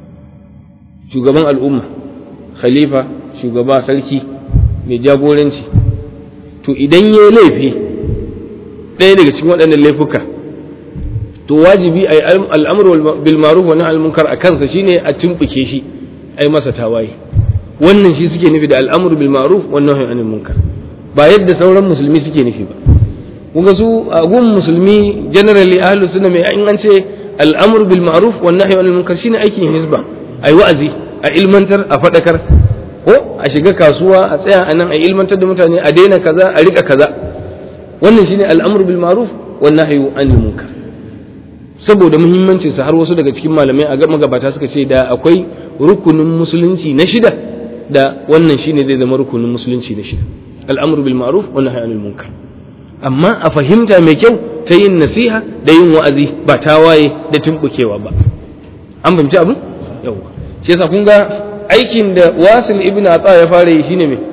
shugaban al'umma khalifa shugaba sarki mai jagoranci to idan ya laifi ɗaya daga cikin waɗannan laifuka to wajibi a yi al'amur bil ma'ruf wa nahy munkar a kansa shine a tumbuke shi ai masa tawaye wannan shi suke nufi da al'amur bil ma'ruf wa nahy anil munkar ba yadda sauran musulmi suke nufi ba kuga su a gun musulmi generally ahlus sunna mai in an ce al'amur bil ma'ruf wa nahy anil munkar shine aikin hizba ai wa'azi a ilmantar a fadakar ko a shiga kasuwa a tsaya a nan a ilmantar da mutane a daina kaza a rika kaza wannan shine al'amur bil ma'ruf wa nahy anil munkar saboda muhimmancin sa har wasu daga cikin malamai a magabata suka ce da akwai rukunin musulunci na shida da wannan shine zai zama rukunin musulunci na shida al'amru bil ma'ruf wa nahyi anil munkar amma a fahimta mai kyau ta yin nasiha da yin wa'azi ba tawaye da tumbukewa ba an fahimci abin yawa shi yasa kun ga aikin da wasil ibn atsa ya fara yi shine me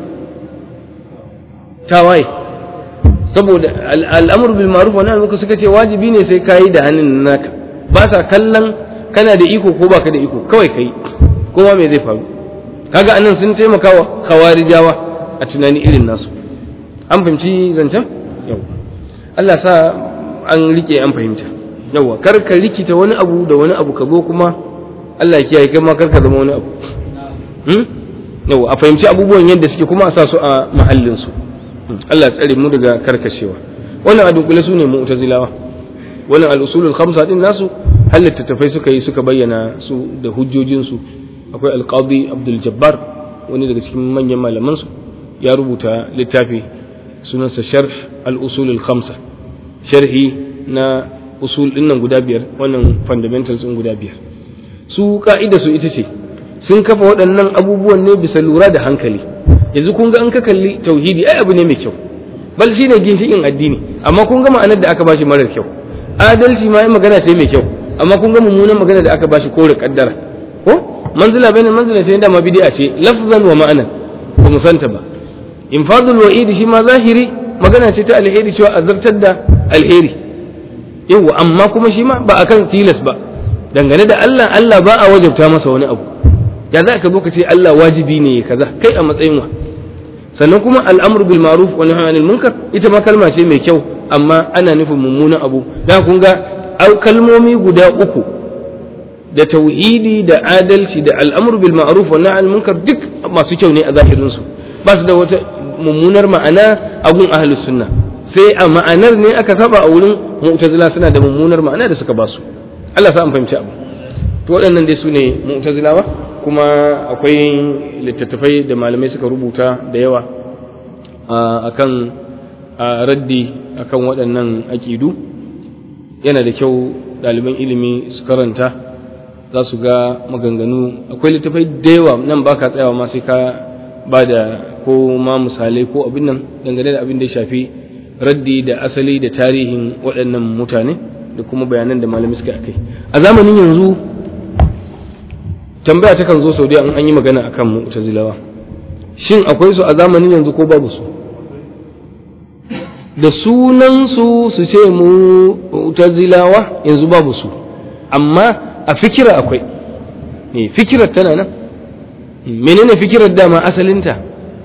tawaye saboda al'amur bil ma'ruf wa nahy muka suka ce wajibi ne sai kayi da hannun naka ba sa kallon kana da iko ko baka da iko kawai kai kowa me zai faru kaga anan sun taimaka wa khawarijawa a tunani irin nasu an fahimci zancen yau Allah sa an rike an fahimta yawa kar ka rikita wani abu da wani abu ka zo kuma Allah ya kiyaye kai ma kar ka zama wani abu yawa a fahimci abubuwan yadda suke kuma a sa su a mahallin su Allah tsare mu daga karkashewa wannan a dunkule su ne mu'tazilawa wannan al-usulul khamsa din nasu halitta tafai suka yi suka bayyana su da hujjojin su akwai al-qadi Abdul Jabbar wani daga cikin manyan malaman su ya rubuta littafi sunansa sharh al-usulul khamsa sharhi na usul din nan guda biyar wannan fundamentals din guda biyar su ka'ida su ita ce sun kafa waɗannan abubuwan ne bisa lura da hankali yanzu kun ga an ka kalli tauhidi ai abu ne mai kyau bal shi ne ginshikin addini amma kun ga ma'anar da aka bashi marar kyau adalci ma magana sai mai kyau amma kun ga mummunan magana da aka bashi kore kaddara ko manzila bayan manzila sai da ma bid'a ce lafzan wa ma'anan ba mu santa ba infadul wa'id shi ma zahiri magana ce ta alheri cewa azartar da alheri yawa amma kuma shi ma ba akan tilas ba dangane da Allah Allah ba a wajabta masa wani abu ya za ka zo ka ce Allah wajibi ne kaza kai a matsayin wa sannan kuma al'amru bil ma'ruf wa nahyi anil munkar ita ma kalma ce mai kyau amma ana nufin mummunan abu dan kun ga kalmomi guda uku da tauhidi da adalci da al'amru bil ma'ruf wa nahyi anil munkar duk masu kyau ne a zahirin su ba su da wata mummunar ma'ana a gun ahlus sunna sai a ma'anar ne aka saba a wurin mu'tazila suna da mummunar ma'ana da suka ba su Allah sa an fahimci abu to waɗannan dai su ne mu'tazilawa kuma akwai littattafai da malamai suka rubuta da yawa akan raddi akan waɗannan aƙidu yana da kyau ɗaliban ilimi su karanta za su ga maganganu akwai littattafai da yawa nan ba ka tsayawa ma sai ka ba da ko ma misalai ko abin nan dangane da abin da ya shafi raddi da asali da tarihin waɗannan mutane da kuma bayanan da malamai suka kai a zamanin yanzu tambaya takan zo sau an an yi magana akan mu'tazilawa shin akwai su a zamanin yanzu ko babu su da sunan su su ce mu'tazilawa yanzu babu su amma a fikira akwai ne fikirar tana nan menene fikirar dama asalinta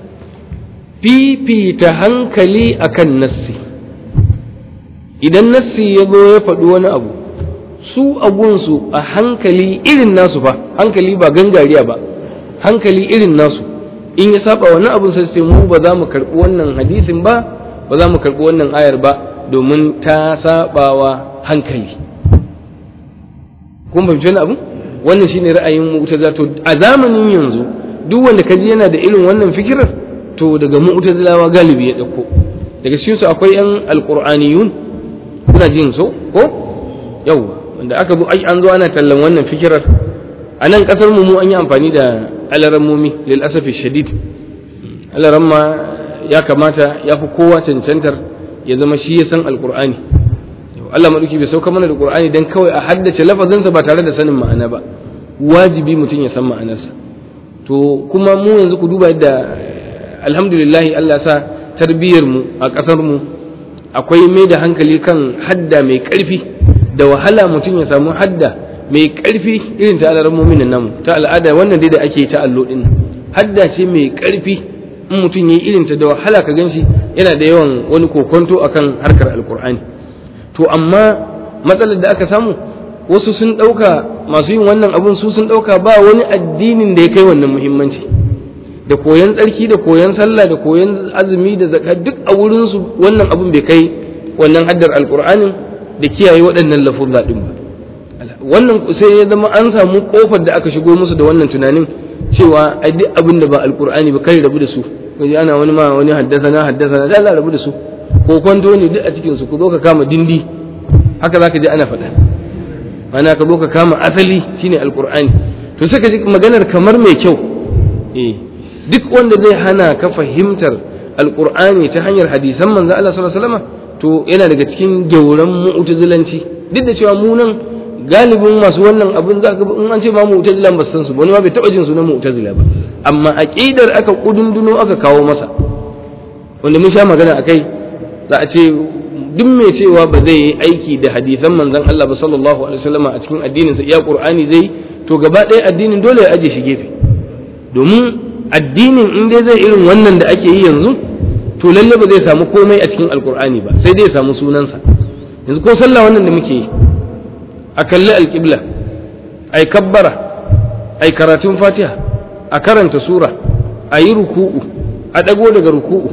fifita hankali akan nassi idan nassi ya zo ya faɗi wani abu su agunsu a hankali irin nasu fa hankali ba gangariya ba hankali irin nasu in ya saba wani abun sai sai mu ba za mu karɓi wannan hadisin ba ba za mu karɓi wannan ayar ba domin ta sabawa hankali kun fahimci wani abu wannan shine ra'ayin mu'tazila to a zamanin yanzu duk wanda kaji yana da irin wannan fikirar to daga mu'tazilawa galibi ya dauko daga cikin su akwai yan alqur'aniyun kuna jin so ko yawwa wanda aka zo an zo ana tallan wannan fikirar a nan kasar mu an yi amfani da alarammomi lil asafi shadid alaramma ya kamata ya fi kowa cancantar ya zama shi ya san alqur'ani Allah maduki bai sauka mana da qur'ani dan kawai a haddace lafazinsa ba tare da sanin ma'ana ba wajibi mutum ya san ma'anarsa to kuma mu yanzu ku duba yadda alhamdulillah Allah sa tarbiyyar mu a kasar mu akwai mai da hankali kan hadda mai karfi da wahala mutum ya samu hadda mai ƙarfi irin ta alarammomin namu ta al'ada wannan dai da ake ta allo din hadda ce mai ƙarfi in mutum yayi irin ta da wahala ka ganshi yana da yawan wani kokonto akan harkar alkur'ani to amma matsalar da aka samu wasu sun ɗauka masu yin wannan abun su sun ɗauka ba wani addinin da ya kai wannan muhimmanci da koyan tsarki da koyan sallah da koyan azumi da zakka duk a wurinsu wannan abun bai kai wannan haddar alkur'anin da kiyaye waɗannan lafuzza ɗin ba wannan sai ya zama an samu kofar da aka shigo musu da wannan tunanin cewa ai duk abin da ba alkur'ani ba kai rabu da su kaji ana wani ma wani haddasa na haddasa na Allah rabu da su ko kwanto ne duk a cikin su ku zo ka kama dindi haka zaka ji ana faɗa ana ka zo ka kama asali shine alkur'ani to sai ka ji maganar kamar mai kyau eh duk wanda zai hana ka fahimtar alkur'ani ta hanyar hadisan manzo Allah sallallahu alaihi wasallam to yana daga cikin gauran mu'tazilanci duk da cewa mu nan galibin masu wannan abin za ka in an ce ma mu'tazilan ba san su wani ma bai taba jin sunan mu'tazila ba amma aqidar aka kudunduno aka kawo masa wanda mun sha magana akai za a ce duk mai cewa ba zai yi aiki da hadisan manzon Allah ba sallallahu alaihi wasallam a cikin addinin sa iya qur'ani zai to gaba ɗaya addinin dole ya aje shi gefe domin addinin in dai zai irin wannan da ake yi yanzu to lalle ba zai samu komai a cikin alqur'ani ba sai dai ya samu sunansa yanzu ko sallah wannan da muke yi a kalli alƙibla a yi kabbara a yi karatun fatiha a karanta sura a yi ruku'u a ɗago daga ruku'u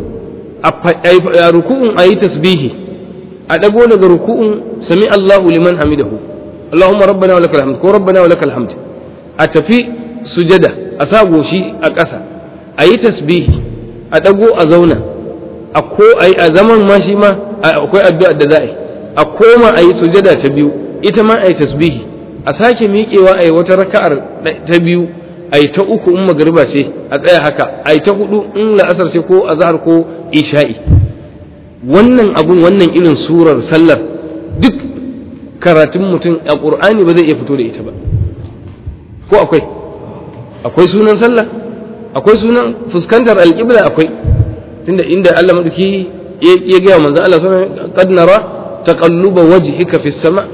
a ruku'un a yi tasbihi a ɗago daga ruku'un sami Allahu liman hamidahu Allahumma rabbana wa lakal hamd ko rabbana wa lakal hamd a tafi sujada a sa goshi a ƙasa a yi tasbihi a ɗago a zauna a ko a zaman ma shi ma akwai addu'a da za a yi a koma a yi sujada ta biyu ita ma a yi tasbihi a sake miƙewa a yi wata raka'ar ta biyu a yi ta uku in magariba ce a tsaya haka a yi ta hudu in la'asar ce ko azhar ko isha'i wannan abun wannan irin surar sallar duk karatun mutum a ƙur'ani ba zai iya fito da ita ba ko akwai akwai sunan sallah akwai sunan fuskantar alƙibla akwai tunda inda Allah madauki ya gaya manzo Allah sallallahu alaihi wasallam qad nara taqalluba wajhika fis sama'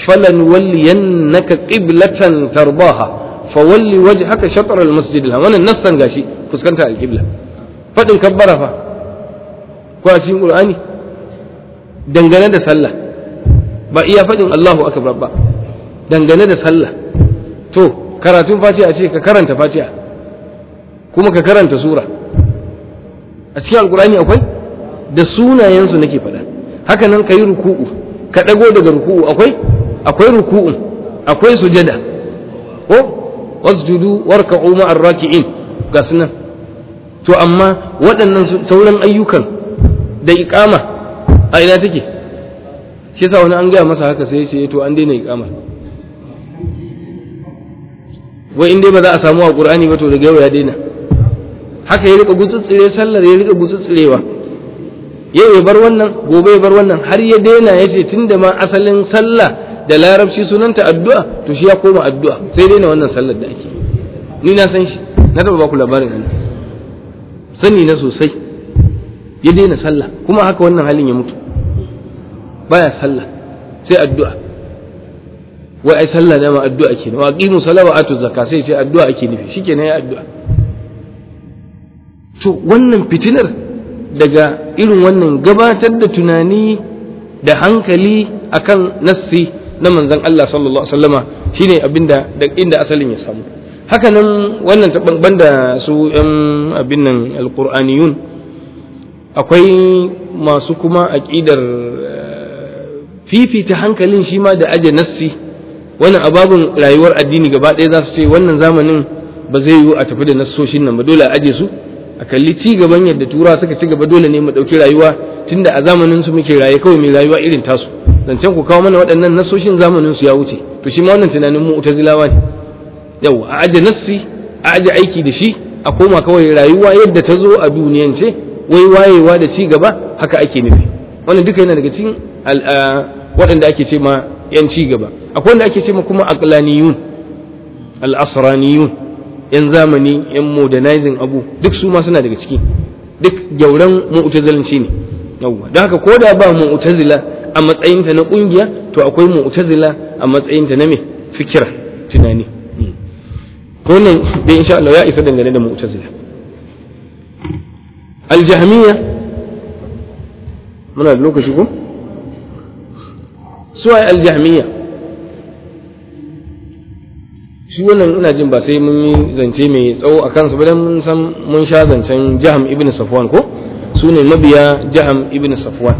فلنولينك قبلة ترضاها فولي وجهك شطر المسجد الحرام wannan nassan gashi fuskanta alqibla fadin kabbara fa ko a cikin qur'ani dangane da sallah ba iya fadin Allahu akbar ba dangane da sallah to karatun fatiha ce ka karanta fatiha kuma ka karanta sura a cikin alqur'ani akwai da sunayensu nake faɗa haka nan ka yi ruku'u ka ɗago daga ruku'u akwai akwai ruku'un akwai sujada ko wasjudu warka'u ma'ar raki'in ga sunan to amma waɗannan sauran ayyukan da iqama a ina take shi yasa wani an gaya masa haka sai ce to an daina iqama wai in dai ba za a samu a qur'ani ba to daga yau ya daina haka ya rika gutsutsire sallar ya rika gutsutsirewa yau ya bar wannan gobe ya bar wannan har ya daina ya ce tunda ma asalin sallah da larabci sunanta addu'a to shi ya koma addu'a sai daina wannan sallar da ake ni na san shi na taba baku labarin ana sani na sosai ya daina sallah kuma haka wannan halin ya mutu baya sallah sai addu'a wai ai sallah ne ma addu'a ke wa aqimu salata wa atu zakka sai sai addu'a ake nufi shikenan ya addu'a to wannan fitinar daga irin wannan gabatar da tunani da hankali akan nassi na manzon Allah sallallahu alaihi wasallama shine abinda da inda asalin ya samu haka nan wannan ta banda su yan abin nan alqur'aniyun akwai masu kuma aqidar fifita hankalin shi ma da aje nassi wannan ababun rayuwar addini gaba ɗaya za su ce wannan zamanin ba zai yiwu a tafi da nassoshin nan ba dole a aje su a kalli ci gaban yadda tura suka ci gaba dole ne mu ɗauki rayuwa tunda a zamanin su muke raye kawai mai rayuwa irin tasu zancen ku kawo mana waɗannan nasoshin zamanin su ya wuce to shi ma wannan tunanin mu utazilawa ne yau a aje nassi a aje aiki da shi a koma kawai rayuwa yadda ta zo a duniyance wai wayewa da ci gaba haka ake nufi wannan duka yana daga cikin waɗanda ake ce ma yan ci gaba akwai wanda ake ce ma kuma aqlaniyun al-asraniyun yan zamani yan modernizing abu duk su ma suna daga ciki duk gyauran mu'tazilanci ne yawwa don haka ko da ba mu'tazila a matsayinta na kungiya to akwai mu'tazila a matsayinta na me fikira tunani wannan dai insha Allah ya isa dangane da mu'tazila al-jahmiyya muna da lokaci ko su ai al-jahmiyya shi wannan ina jin ba sai mun yi zance mai tsawo a kansu ba dan mun san mun sha zancen jaham ibn safwan ko su ne mabiya jaham ibn safwan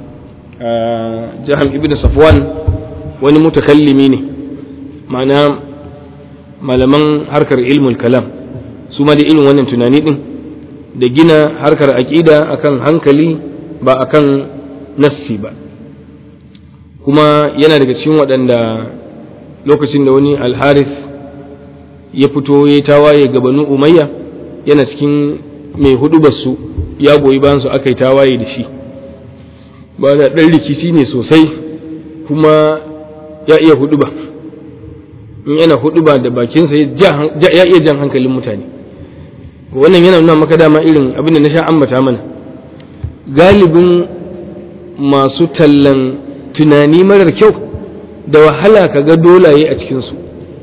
jaham ibn safwan wani mutakallimi ne ma'ana malaman harkar ilmul kalam su ma da irin wannan tunani din da gina harkar aƙida akan hankali ba akan nassi ba kuma yana daga cikin waɗanda lokacin da wani alharif ya fito ya tawaye ga banu umayya yana cikin mai hudubarsu ya goyi bayan su aka yi tawaye da shi ba da ɗan rikici ne sosai kuma ya iya huduba in yana huduba da bakinsa ya iya jan hankalin mutane wannan yana nuna maka dama irin abin da na sha ambata mana galibin masu tallan tunani marar kyau da wahala ka ga dolaye a cikinsu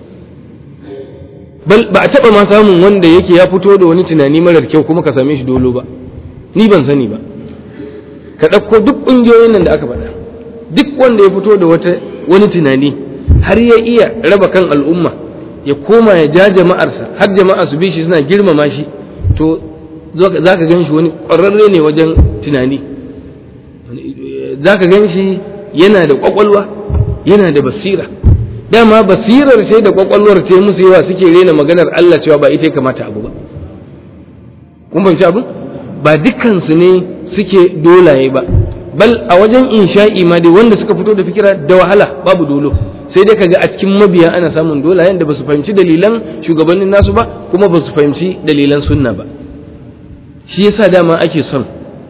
ba a taɓa ma samun wanda yake ya fito da wani tunani marar kyau kuma ka same shi dolo ba ni ban sani ba ka ɗauko duk ƙungiyoyin nan da aka faɗa duk wanda ya fito da wata wani tunani har ya iya raba kan al'umma ya koma ya ja jama'arsa har jama'a su bi shi suna girmama shi to za ka gan shi wani ƙwararre ne wajen tunani za ka gan shi yana da ƙwaƙwalwa yana da basira dama basirar sai da ƙwaƙwalwar ta musu yawa suke rena maganar Allah cewa ba ita ya kamata abu ba kun fahimci abu ba dukkansu ne suke dolaye ba bal a wajen insha'i ma dai wanda suka fito da fikira da wahala babu dolo sai dai kaga a cikin mabiya ana samun dolayen da ba su fahimci dalilan shugabannin nasu ba kuma ba su fahimci dalilan sunna ba shi yasa dama ake son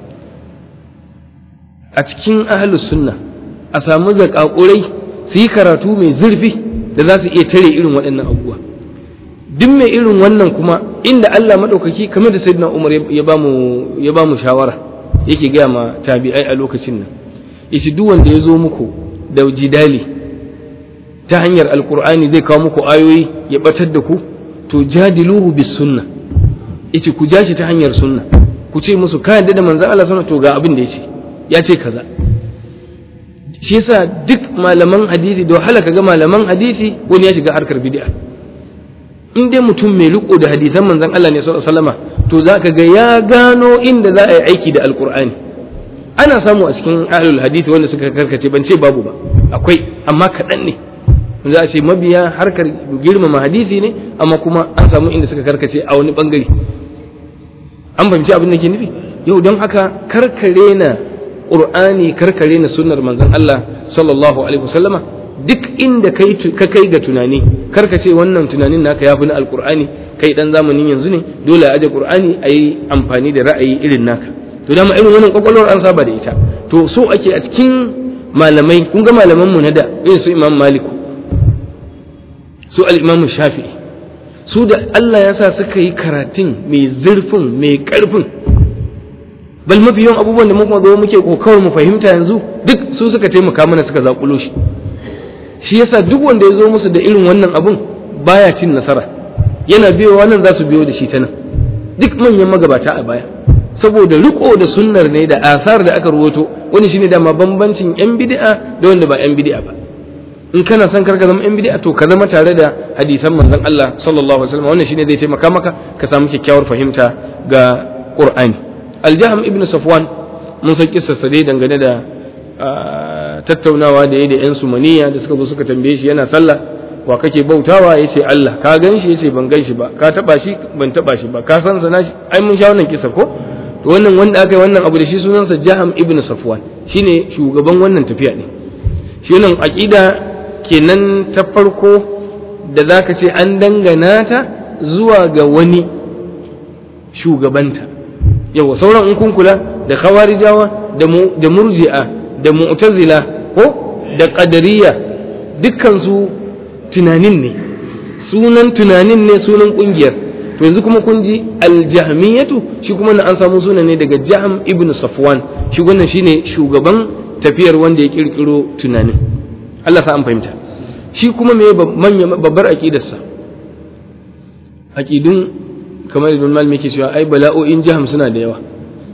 a cikin ahlus sunna a samu zakakurai su yi karatu mai zurfi da za su iya tare irin waɗannan abubuwa duk mai irin wannan kuma inda Allah maɗaukaki kamar da sayyidina Umar ya bamu ya bamu shawara yake gaya ma tabi'ai a lokacin nan yace duk wanda ya zo muku da jidali ta hanyar alkur'ani zai kawo muku ayoyi ya batar da ku to jadiluhu bis sunna yace ku ja shi ta hanyar sunna ku ce musu ka yadda da manzon Allah sallallahu to ga abin da yace ya ce kaza shi yasa duk malaman hadisi da wahala kaga malaman hadisi wani ya shiga harkar bid'a in dai mutum mai riko da hadisan manzon Allah ne sallallahu alaihi wasallama to zaka ga ya gano inda za a yi aiki da alkur'ani ana samu a cikin ahlul hadisi wanda suka karkace ban ce babu ba akwai amma kaɗan ne za a ce mabiya harkar girmama hadisi ne amma kuma an samu inda suka karkace a wani bangare an fahimci abin da ke nufi yau don haka karkare na qur'ani karkare na sunnar manzon Allah sallallahu alaihi wasallama duk inda kai ka kai ga tunani karkace wannan tunanin naka yafi na alqur'ani kai dan zamanin yanzu ne dole a aje qur'ani ayi amfani da ra'ayi irin naka to dama irin wannan kwakwalwar an saba da ita to so ake a cikin malamai kun ga malaman mu na da irin su imam maliku su al-imam shafi'i su da Allah ya sa suka yi karatun mai zurfin mai karfin bal mafi yawan abubuwan da muka zo muke kokawar mu fahimta yanzu duk su suka taimaka mana suka zakulo shi shi yasa duk wanda ya zo musu da irin wannan abun baya cin nasara yana biyo wannan za su biyo da shi ta nan duk manyan magabata a baya saboda riko da sunnar ne da asar da aka ruwato wani shine dama bambancin yan bid'a da wanda ba yan bid'a ba in kana son karka zama yan bid'a to ka zama tare da hadisan manzon Allah sallallahu alaihi wasallam wannan shine zai taimaka maka ka samu kyakkyawar fahimta ga Qur'ani Al-Jahm ibn Safwan mun san kissarsa dai dangane da tattaunawa da yayi da yan sumaniya da suka zo suka tambaye shi yana sallah wa kake bautawa yace Allah ka gan shi yace ban gan shi ba ka taba shi ban taba shi ba ka san sana shi ai mun sha wannan kissa ko to wannan wanda aka yi wannan abu da shi sunansa Jaham ibn Safwan shine shugaban wannan tafiya ne shi wannan aqida kenan ta farko da zaka ce an dangana ta zuwa ga wani shugabanta yawa sauran in kun kula da khawarijawa da da murji'a da mu'tazila ko da qadariyya dukkan su tunanin ne sunan tunanin ne sunan kungiyar to yanzu kuma kun ji aljahmiyatu shi kuma na an samu sunan ne daga jahm ibn safwan shi wannan shine shugaban tafiyar wanda ya kirkiro tunanin Allah sa an fahimta shi kuma me babbar aqidarsa aqidun kamar ibn malik yake cewa ai bala'o'in jaham suna da yawa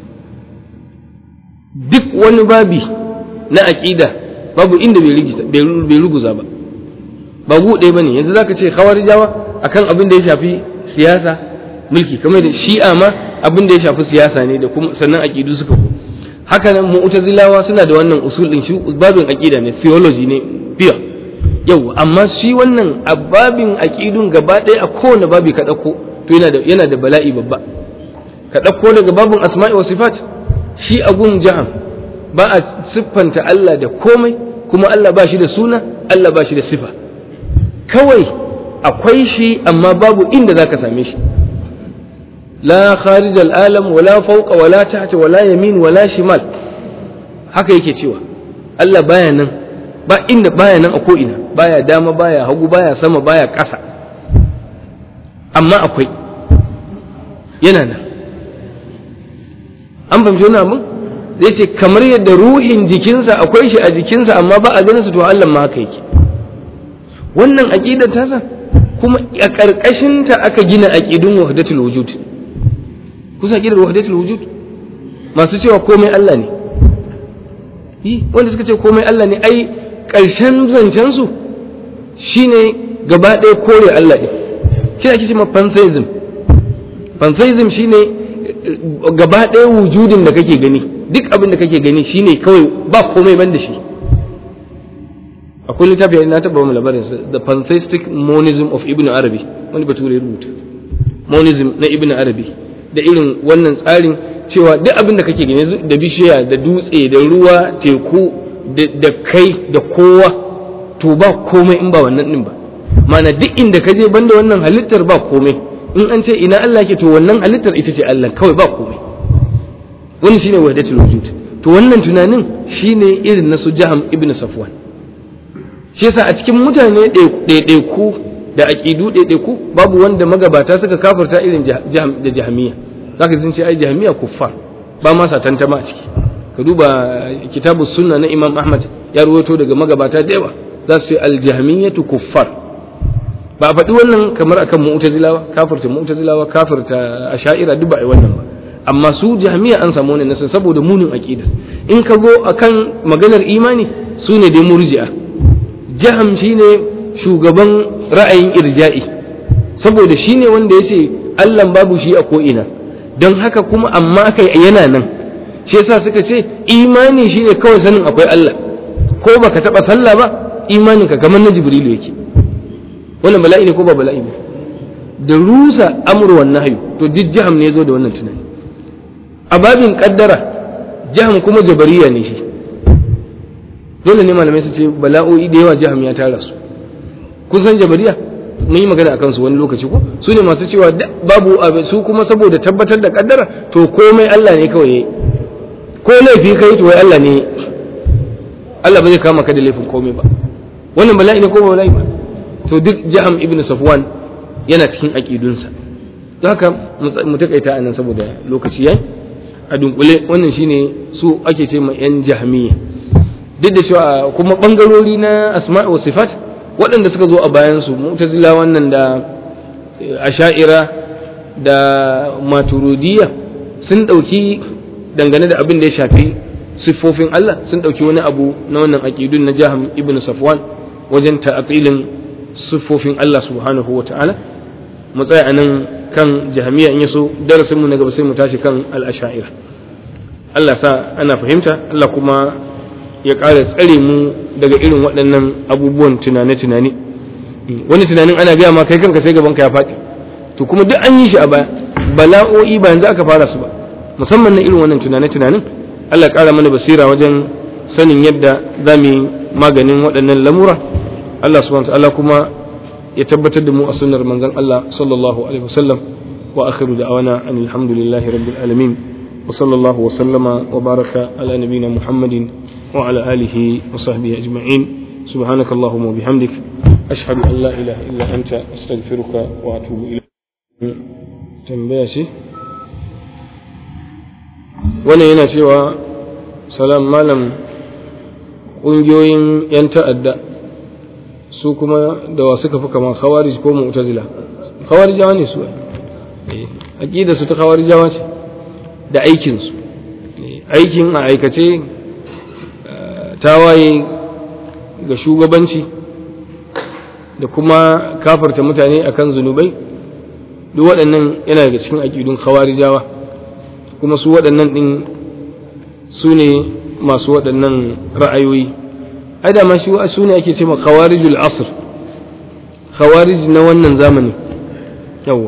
duk wani babi na aqida babu inda bai ruguza ba ba gu ɗaya bane yanzu zaka ce khawarijawa akan abin da ya shafi siyasa mulki kamar da shi'a ma abin da ya shafi siyasa ne da kuma sannan aqidu suka ku haka nan mu'tazilawa suna da wannan usul din shi babin aqida ne theology ne pure yau amma shi wannan ababin aqidun gaba ɗaya a kowane babi ka ɗauko to yana da yana da bala'i babba ka ɗauko daga babin asma'i wa sifat shi agun jaham ba a siffanta Allah da komai kuma Allah ba shi da suna Allah ba shi da sifa kawai akwai shi amma babu inda zaka same shi la kharij al-alam wala fawqa wala tahta wala yamin wala shimal haka yake cewa Allah baya nan ba inda baya nan a ko ina baya dama baya hagu baya sama baya ƙasa amma akwai yana nan an fahimci wani abin zai ce kamar yadda ruhin jikinsa akwai shi a jikinsa amma ba a ganin su to Allah ma haka yake wannan aqidar tasa kuma a ƙarƙashin ta aka gina aqidun wahdatul wujud kusa aqidar wahdatul wujud masu cewa komai Allah ne yi wanda suka ce komai Allah ne ai ƙarshen zancen su shine gaba ɗaya kore Allah ɗin shi ake cewa pantheism pantheism shine gaba ɗaya wujudin da kake gani duk abin da kake gani shine kawai ba komai ban da shi akwai littafi na taɓa mu labarin the pantheistic monism of ibn arabi wani bature rubuta monism na ibn arabi da irin wannan tsarin cewa duk abin da kake gani da bishiya da dutse da ruwa teku da kai da kowa to ba komai in ba wannan din ba mana duk inda ka je banda wannan halittar ba komai in an ce ina Allah ke to wannan halittar ita ce Allah kawai ba komai wannan shine wahdatul wujud to wannan tunanin shine irin na su Jaham ibn Safwan shi yasa a cikin mutane ɗaiɗaiku da aqidu ɗaiɗaiku babu wanda magabata suka kafirta irin Jaham da Jahmiya zaka sun ce ai Jahmiya kuffar ba ma sa tantama a ciki ka duba kitabus sunna na Imam Ahmad ya ruwaito daga magabata da yawa za su ce al-jahmiyatu kuffar ba a faɗi wannan kamar akan mu'tazilawa kafirta mu'tazilawa kafirta asha'ira duk ba ai wannan ba amma su jahmiya an samu wannan nasa saboda munin aqida in ka go akan maganar imani su ne dai murji'a jaham shine shugaban ra'ayin irja'i saboda shine wanda yace Allah babu shi a ko ina don haka kuma amma kai yana nan shi yasa suka ce imani shine kawai sanin akwai Allah ko baka taba sallah ba imaninka kamar na jibrilu yake wannan bala'i ne ko ba bala'i ne da rusa amru wan nahyu to duk jaham ne zo da wannan tunani a babin kaddara jaham kuma jabariya ne shi dole ne malamai su ce bala'o'i da yawa jaham ya tara su kun san jabariya mun yi magana akan su wani lokaci ko su ne masu cewa babu su kuma saboda tabbatar da kaddara to komai Allah ne kawai yayi ko laifi kai to wai Allah ne Allah ba zai kama ka da laifin komai ba wannan bala'i ne ko ba bala'i ba to duk jaham ibn safwan yana cikin aqidunsa don haka mu takaita anan saboda lokaci yayi a dunkule wannan shine su ake ce ma yan jahmiya duk da cewa kuma bangarori na asma'i wa sifat waɗanda suka zo a bayan su mu'tazila wannan da asha'ira da maturidiyya sun ɗauki dangane da abin da ya shafi siffofin Allah sun ɗauki wani abu na wannan aƙidun na jaham ibn safwan wajen ta'atilin siffofin Allah subhanahu wa ta'ala mu tsaya anan kan jahamiya in yaso darasin mu na gaba sai mu tashi kan al-asha'ira Allah sa ana fahimta Allah kuma ya ƙara tsare mu daga irin waɗannan abubuwan tunane-tunane wani tunanin ana gaya ma kai kanka sai gaban ka ya faɗi to kuma duk an yi shi a baya bala'o'i ba yanzu aka fara su ba musamman na irin wannan tunane-tunanin Allah ƙara mana basira wajen sanin yadda za mu yi maganin waɗannan lamura Allah subhanahu ta'ala kuma ya tabbatar da mu a sunnar manzon Allah sallallahu alaihi wasallam wa akhiru da'wana anil hamdulillahi rabbil alamin wa sallallahu wa sallama wa baraka ala nabiyyina Muhammadin wa ala alihi wa sahbihi ajma'in سبحانك اللهم وبحمدك أشهد أن لا إله إلا أنت أستغفرك وأتوب إليك tambaya ce wannan yana cewa salam malam ƙungiyoyin 'yan ta'adda su kuma da wa suka fi kama khawarij ko mu'tazila khawarijawa ne su aqida su ta khawarijawa ce da aikin su aikin a aikace tawaye ga shugabanci da kuma kafarta mutane akan zunubai duk waɗannan yana daga cikin aƙidun khawarijawa kuma su waɗannan ɗin su ne masu waɗannan ra'ayoyi ai da ma shi su ne ake ce ma khawarijul asr khawarij na wannan zamani yawa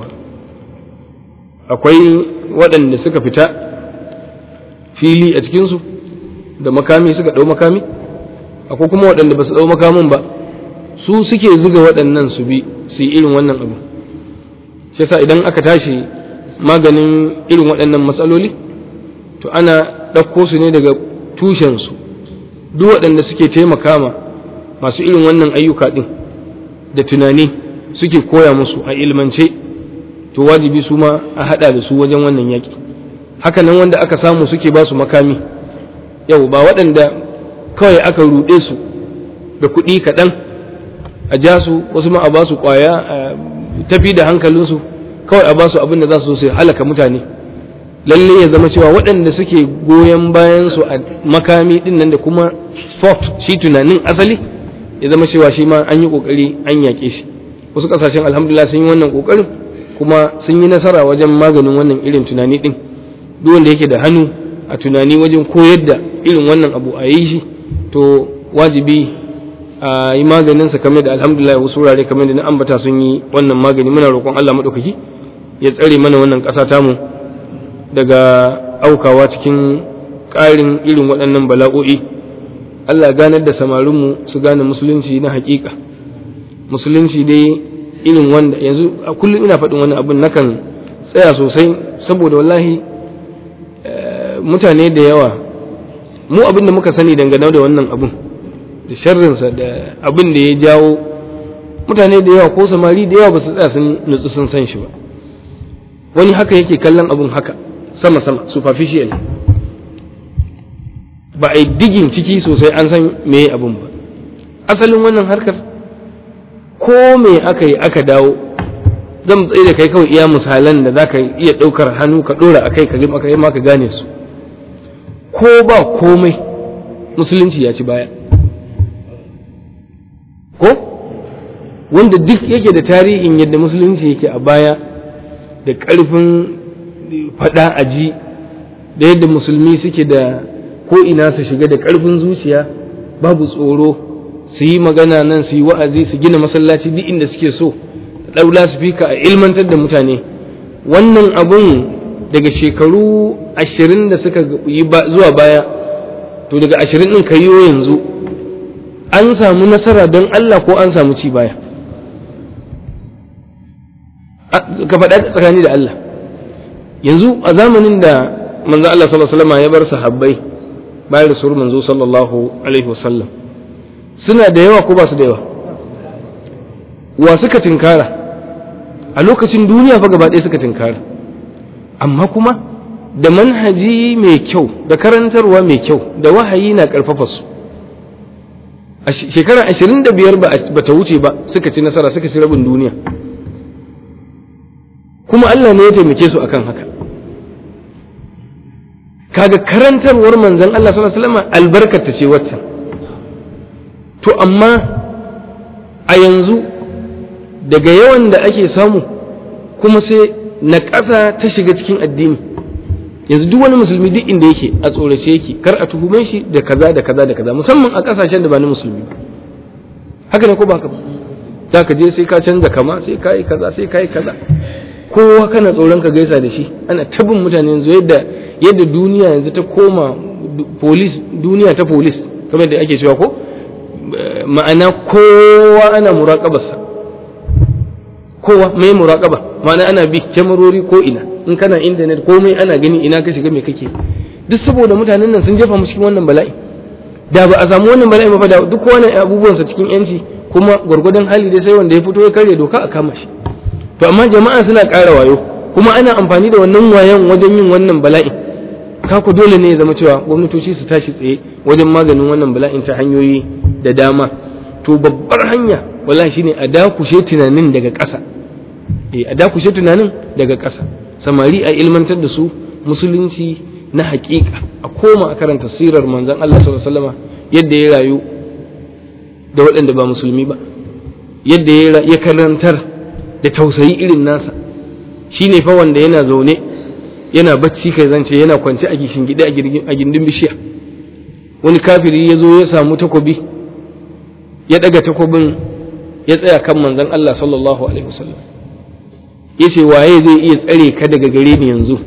akwai waɗanda suka fita fili a cikinsu da makami suka ɗau makami akwai kuma waɗanda ba su ɗau makamin ba su suke zuga waɗannan su bi su yi irin wannan abu shi yasa idan aka tashi maganin irin waɗannan matsaloli to ana ɗauko su ne daga tushensu duk waɗanda suke taimaka ma masu irin wannan ayyuka ɗin da tunani suke koya musu a ilmance to wajibi su ma a haɗa da su wajen wannan yaƙi haka nan wanda aka samu suke ba su makami yau ba waɗanda kawai aka ruɗe su da kuɗi kaɗan a ja su wasu ma a ba su ƙwaya a tafi da hankalinsu kawai a ba su abin da za su su halaka mutane lalle ya zama cewa waɗanda suke goyon bayan su a makami ɗin nan da kuma sport shi tunanin asali ya zama cewa shi ma an yi ƙoƙari an yaƙe shi wasu ƙasashen alhamdulillah sun yi wannan ƙoƙarin kuma sun yi nasara wajen maganin wannan irin tunani ɗin duk wanda yake da hannu a tunani wajen koyar da irin wannan abu a yi shi to wajibi a yi maganinsa kamar da alhamdulillah wasu wurare kamar da na ambata sun yi wannan magani muna roƙon Allah maɗaukaki ya tsare mana wannan ƙasa tamu daga aukawa cikin ƙarin irin waɗannan bala'o'i Allah ganar da samarinmu su gane musulunci na haƙiƙa musulunci dai irin wanda yanzu a kullum ina faɗin wani abin nakan tsaya sosai saboda wallahi mutane da yawa mu abin da muka sani dangane da wannan abin da sharrinsa da abin da ya jawo mutane da yawa ko samari da yawa ba su tsaya sun nutsu sun san shi ba wani haka yake kallon abin haka sama sama superficial ba a yi digin ciki sosai an san me abin ba asalin wannan harkar ko me aka yi aka dawo zan tsaye da kai kawai iya misalan da za ka iya ɗaukar hannu ka ɗora a kai ka yi maka gane su ko ba komai musulunci ya ci baya ko wanda duk yake da tarihin yadda musulunci yake a baya da ƙarfin faɗa a ji da yadda musulmi suke da ko ina su shiga da ƙarfin zuciya babu tsoro su yi magana nan su yi wa'azi su gina masallaci duk inda suke so ɗaula su fika a ilmantar da mutane wannan abun daga shekaru ashirin da suka yi zuwa baya to daga ashirin ɗin ka yanzu an samu nasara don Allah ko an samu ci baya ka faɗa tsakani da Allah yanzu a zamanin da manzo Allah sallallahu alaihi wasallam ya bar sahabbai bayan rasul manzo sallallahu alaihi wasallam suna da yawa ko ba su da yawa wa suka tinkara a lokacin duniya fa gaba ɗaya suka tinkara amma kuma da manhaji mai kyau da karantarwa mai kyau da wahayi na ƙarfafa su a shekara ashirin da biyar ba ta wuce ba suka ci nasara suka ci rabin duniya kuma Allah ne ya taimake su akan haka kaga karantarwar manzon Allah sallallahu alaihi wasallam albarkata ce waccan to amma a yanzu daga yawan da ake samu kuma sai na ƙasa ta shiga cikin addini yanzu duk wani musulmi duk inda yake a tsorace yake kar a tuhume shi da kaza da kaza da kaza musamman a ƙasashen da ba na musulmi ba haka ne ko ba ka ba za ka je sai ka canza kama sai ka yi kaza sai ka yi kaza kowa kana tsoron ka gaisa da shi ana tabin mutane yanzu yadda yadda duniya yanzu ta koma polis duniya ta polis kamar da ake cewa ko ma'ana kowa ana muraƙabarsa kowa mai muraƙaba ma'ana ana bi kyamarori ko ina in kana intanet komai ana gani ina ka shiga me kake duk saboda mutanen nan sun jefa mu cikin wannan bala'i da ba a samu wannan bala'i ba da duk wani abubuwansa cikin yanci kuma gwargwadon hali dai sai wanda ya fito ya karya doka a kama shi to amma jama'a suna ƙara wayo kuma ana amfani da wannan wayan wajen yin wannan bala'in kako dole ne ya zama cewa gwamnatoci su tashi tsaye wajen maganin wannan bala'in ta hanyoyi da dama to babbar hanya wallahi shine a dakushe tunanin daga ƙasa eh a dakushe tunanin daga ƙasa samari a ilmantar da su musulunci na haƙiƙa a koma a karanta sirar manzon Allah sallallahu alaihi wasallam yadda ya rayu da waɗanda ba musulmi ba yadda ya karantar da tausayi irin nasa shine fa wanda yana zaune yana bacci kai zance yana kwance a gishin gida a gindin bishiya wani kafiri ya zo ya samu takobi ya daga takobin ya tsaya kan manzon Allah sallallahu alaihi wasallam ya ce waye zai iya tsare ka daga gare ni yanzu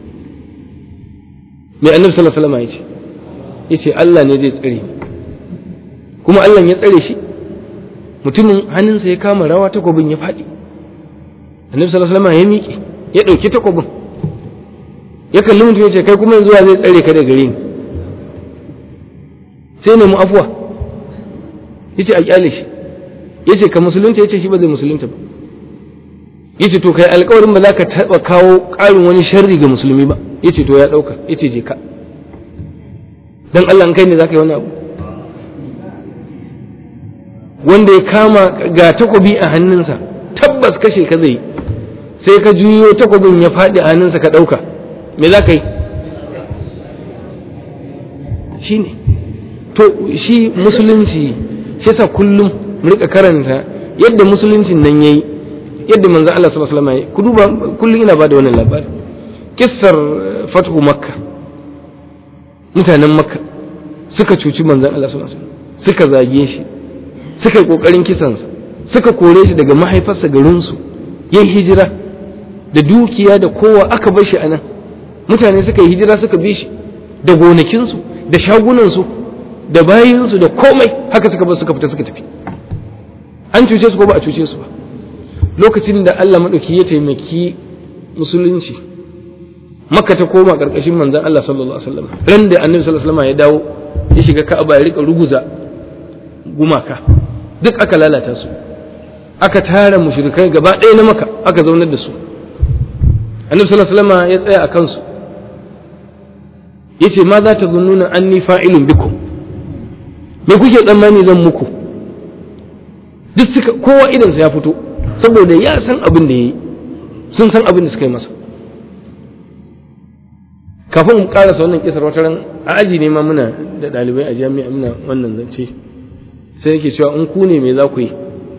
mai annabi sallallahu alaihi wasallam ya ce ya ce Allah ne zai tsare ni kuma Allah ya tsare shi mutumin hannunsa ya kama rawa takobin ya faɗi annabi sallallahu alaihi wasallam ya miƙe ya ɗauki takobin ya kalli mutum ya ce kai kuma yanzu zai tsare ka daga gare ni sai nemi afuwa ya ce a kyale shi ya ce ka musulunta ya ce shi ba zai musulunta ba ya ce to kai alkawarin ba za ka taɓa kawo ƙarin wani sharri ga musulmi ba ya ce to ya ɗauka ya ce je ka don Allah kai ne za ka yi wani abu wanda ya kama ga takobi a hannunsa tabbas kashe ka zai sai ka juyo takobin ya faɗi a hannunsa ka ɗauka me za ka yi shi ne to shi musulunci shi sa kullum mu rika karanta yadda musuluncin nan yayi yadda manzo Allah sallallahu alaihi wasallam yayi ku duba kullum ina bada wannan labari kissar fathu makka mutanen makka suka cuci manzon Allah sallallahu alaihi wasallam suka zage shi suka yi kokarin kisansa suka kore shi daga mahaifarsa garinsu yin hijira da dukiya da kowa aka bar shi anan mutane suka yi hijira suka bi shi da gonakinsu da shagunansu da bayinsu da komai haka suka bar suka fita suka tafi an cuce su ko ba a cuce su ba lokacin da Allah maɗauki ya taimaki musulunci makka ta koma ƙarƙashin manzon Allah sallallahu alaihi wasallam ran da annabi sallallahu alaihi wasallam ya dawo ya shiga ka'aba ya rika ruguza gumaka duk aka lalata su aka tara mushrikai gaba ɗaya na maka aka zaunar da su annabi sallallahu alaihi wasallam ya tsaya a kansu yace ma za ta zunnuna anni fa'ilun bikum me kuke tsammani zan muku duk suka kowa idan ya fito saboda ya san abin da yayi sun san abin da suka yi masa kafin mu karasa wannan kisar wata ran a aji ne ma muna da ɗalibai a jami'a muna wannan zance sai yake cewa in ku ne me za ku yi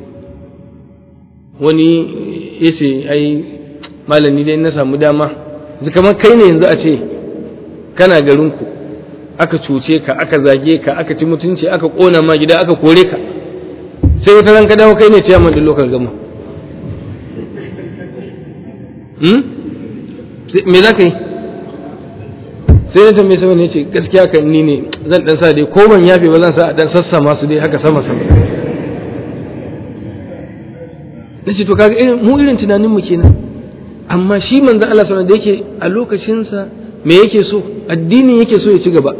wani ya ce ai malami dai na samu dama kamar kai ne yanzu a ce kana garinku aka cuce ka aka zage ka aka ci mutunci aka kona ma gida aka kore ka sai wata ran ka dawo kai ne ciyaman din lokal gama me za ka yi sai na tambaye sama ne ce gaskiya kan ni ne zan dan sa dai ko ban yafe ba zan sa dan sassa masu dai haka sama sama nace to kaga irin mu irin tunanin mu kenan amma shi manzo Allah sallallahu da yake a lokacin sa me yake so addini yake so ya ci gaba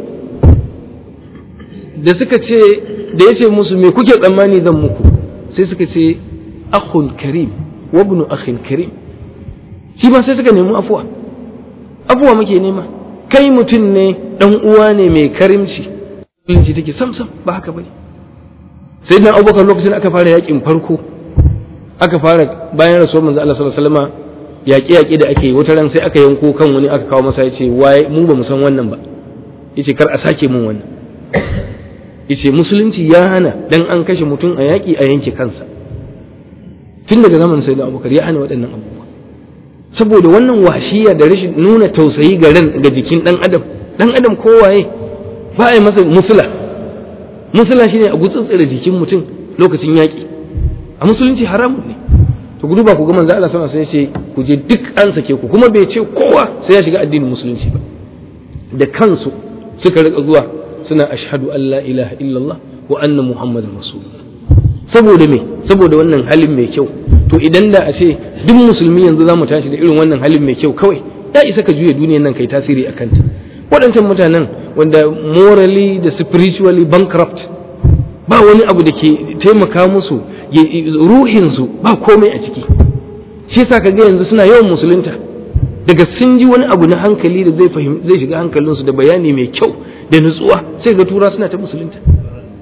da suka ce da yace musu me kuke tsammani zan muku sai suka ce akhun karim wa ibnu akhin karim shi ba sai suka nemi afuwa afuwa muke nema kai mutum ne dan uwa ne mai karimci musulunci take sam sam ba haka bane sai dan abubakar lokacin aka fara yakin farko aka fara bayan rasuwar manzo Allah sallallahu alaihi wasallam yaƙe yaƙe da ake wata ran sai aka yanko kan wani aka kawo masa yace waye mu ba mu san wannan ba yace kar a sake mun wannan yace musulunci ya hana dan an kashe mutum a yaƙi a yanke kansa tun daga zamanin sayyidina abubakar ya hana waɗannan abubuwa saboda wannan washiya da rashin nuna tausayi ga ran ga jikin dan adam dan adam kowaye ba a yi masa musula musula shine a gutsutsura jikin mutum lokacin yaƙi a musulunci haramun ne to gudu ba ku ga manzo Allah sallallahu alaihi wasallam sai ku je duk an sake ku kuma bai ce kowa sai ya shiga addinin musulunci ba da kansu suka rika zuwa suna ashhadu an la ilaha illallah wa anna muhammadar rasulullah saboda me saboda wannan halin mai kyau to idan da a ce duk musulmi yanzu za mu tashi da irin wannan halin mai kyau kawai ya isa ka juya duniyar nan kai tasiri a kanta waɗancan mutanen wanda morally da spiritually bankrupt ba wani abu da ke taimaka musu ruhinsu ba komai a ciki shi yasa ka ga yanzu suna yawan musulunta daga sun ji wani abu na hankali da zai zai shiga hankalinsu da bayani mai kyau da nutsuwa sai ga tura suna ta musulunta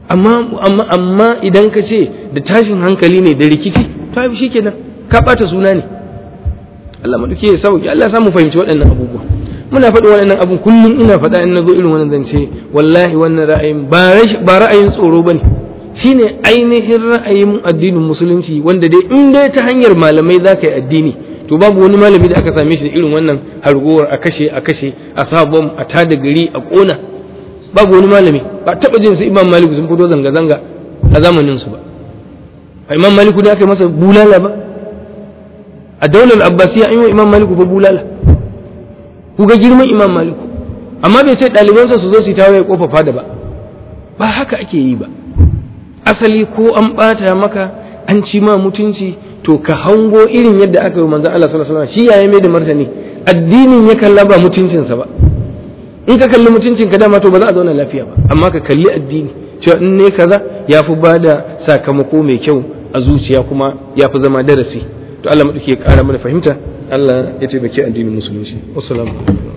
amma amma amma idan ka ce da tashin hankali ne da rikici to ai shikenan ka bata suna ne Allah maduke ya sauki Allah ya samu fahimci waɗannan abubuwa muna faɗi waɗannan abun kullum ina faɗa in nazo irin wannan zance wallahi wannan ra'ayin ba ra'ayin tsoro bane shine ainihin ra'ayin addinin musulunci wanda dai in dai ta hanyar malamai za ka yi addini to babu wani malami da aka same shi da irin wannan hargowar a kashe a kashe a sabon a tada gari a ƙona babu wani malami ba taɓa jin su imam maliku sun fito zanga-zanga a zamanin su ba a imam maliku da aka yi masa bulala ba a daular abbasiya an yi wa imam maliku fa bulala ku ga girman imam maliku amma bai ce ɗalibansa su zo su yi tawaye kofa fada ba ba haka ake yi ba asali ko an ɓata maka an ci ma mutunci to ka hango irin yadda aka yi manzon Allah sallallahu alaihi wasallam shi yayi mai da martani addinin ya kalla ba mutuncinsa ba in ka kalli mutuncin ka dama to ba za a zauna lafiya ba amma ka kalli addini cewa in ne kaza ya fi ba da sakamako mai kyau a zuciya kuma ya fi zama darasi to Allah maɗauki ya ƙara mana fahimta Allah ya taimaki addinin musulunci wassalamu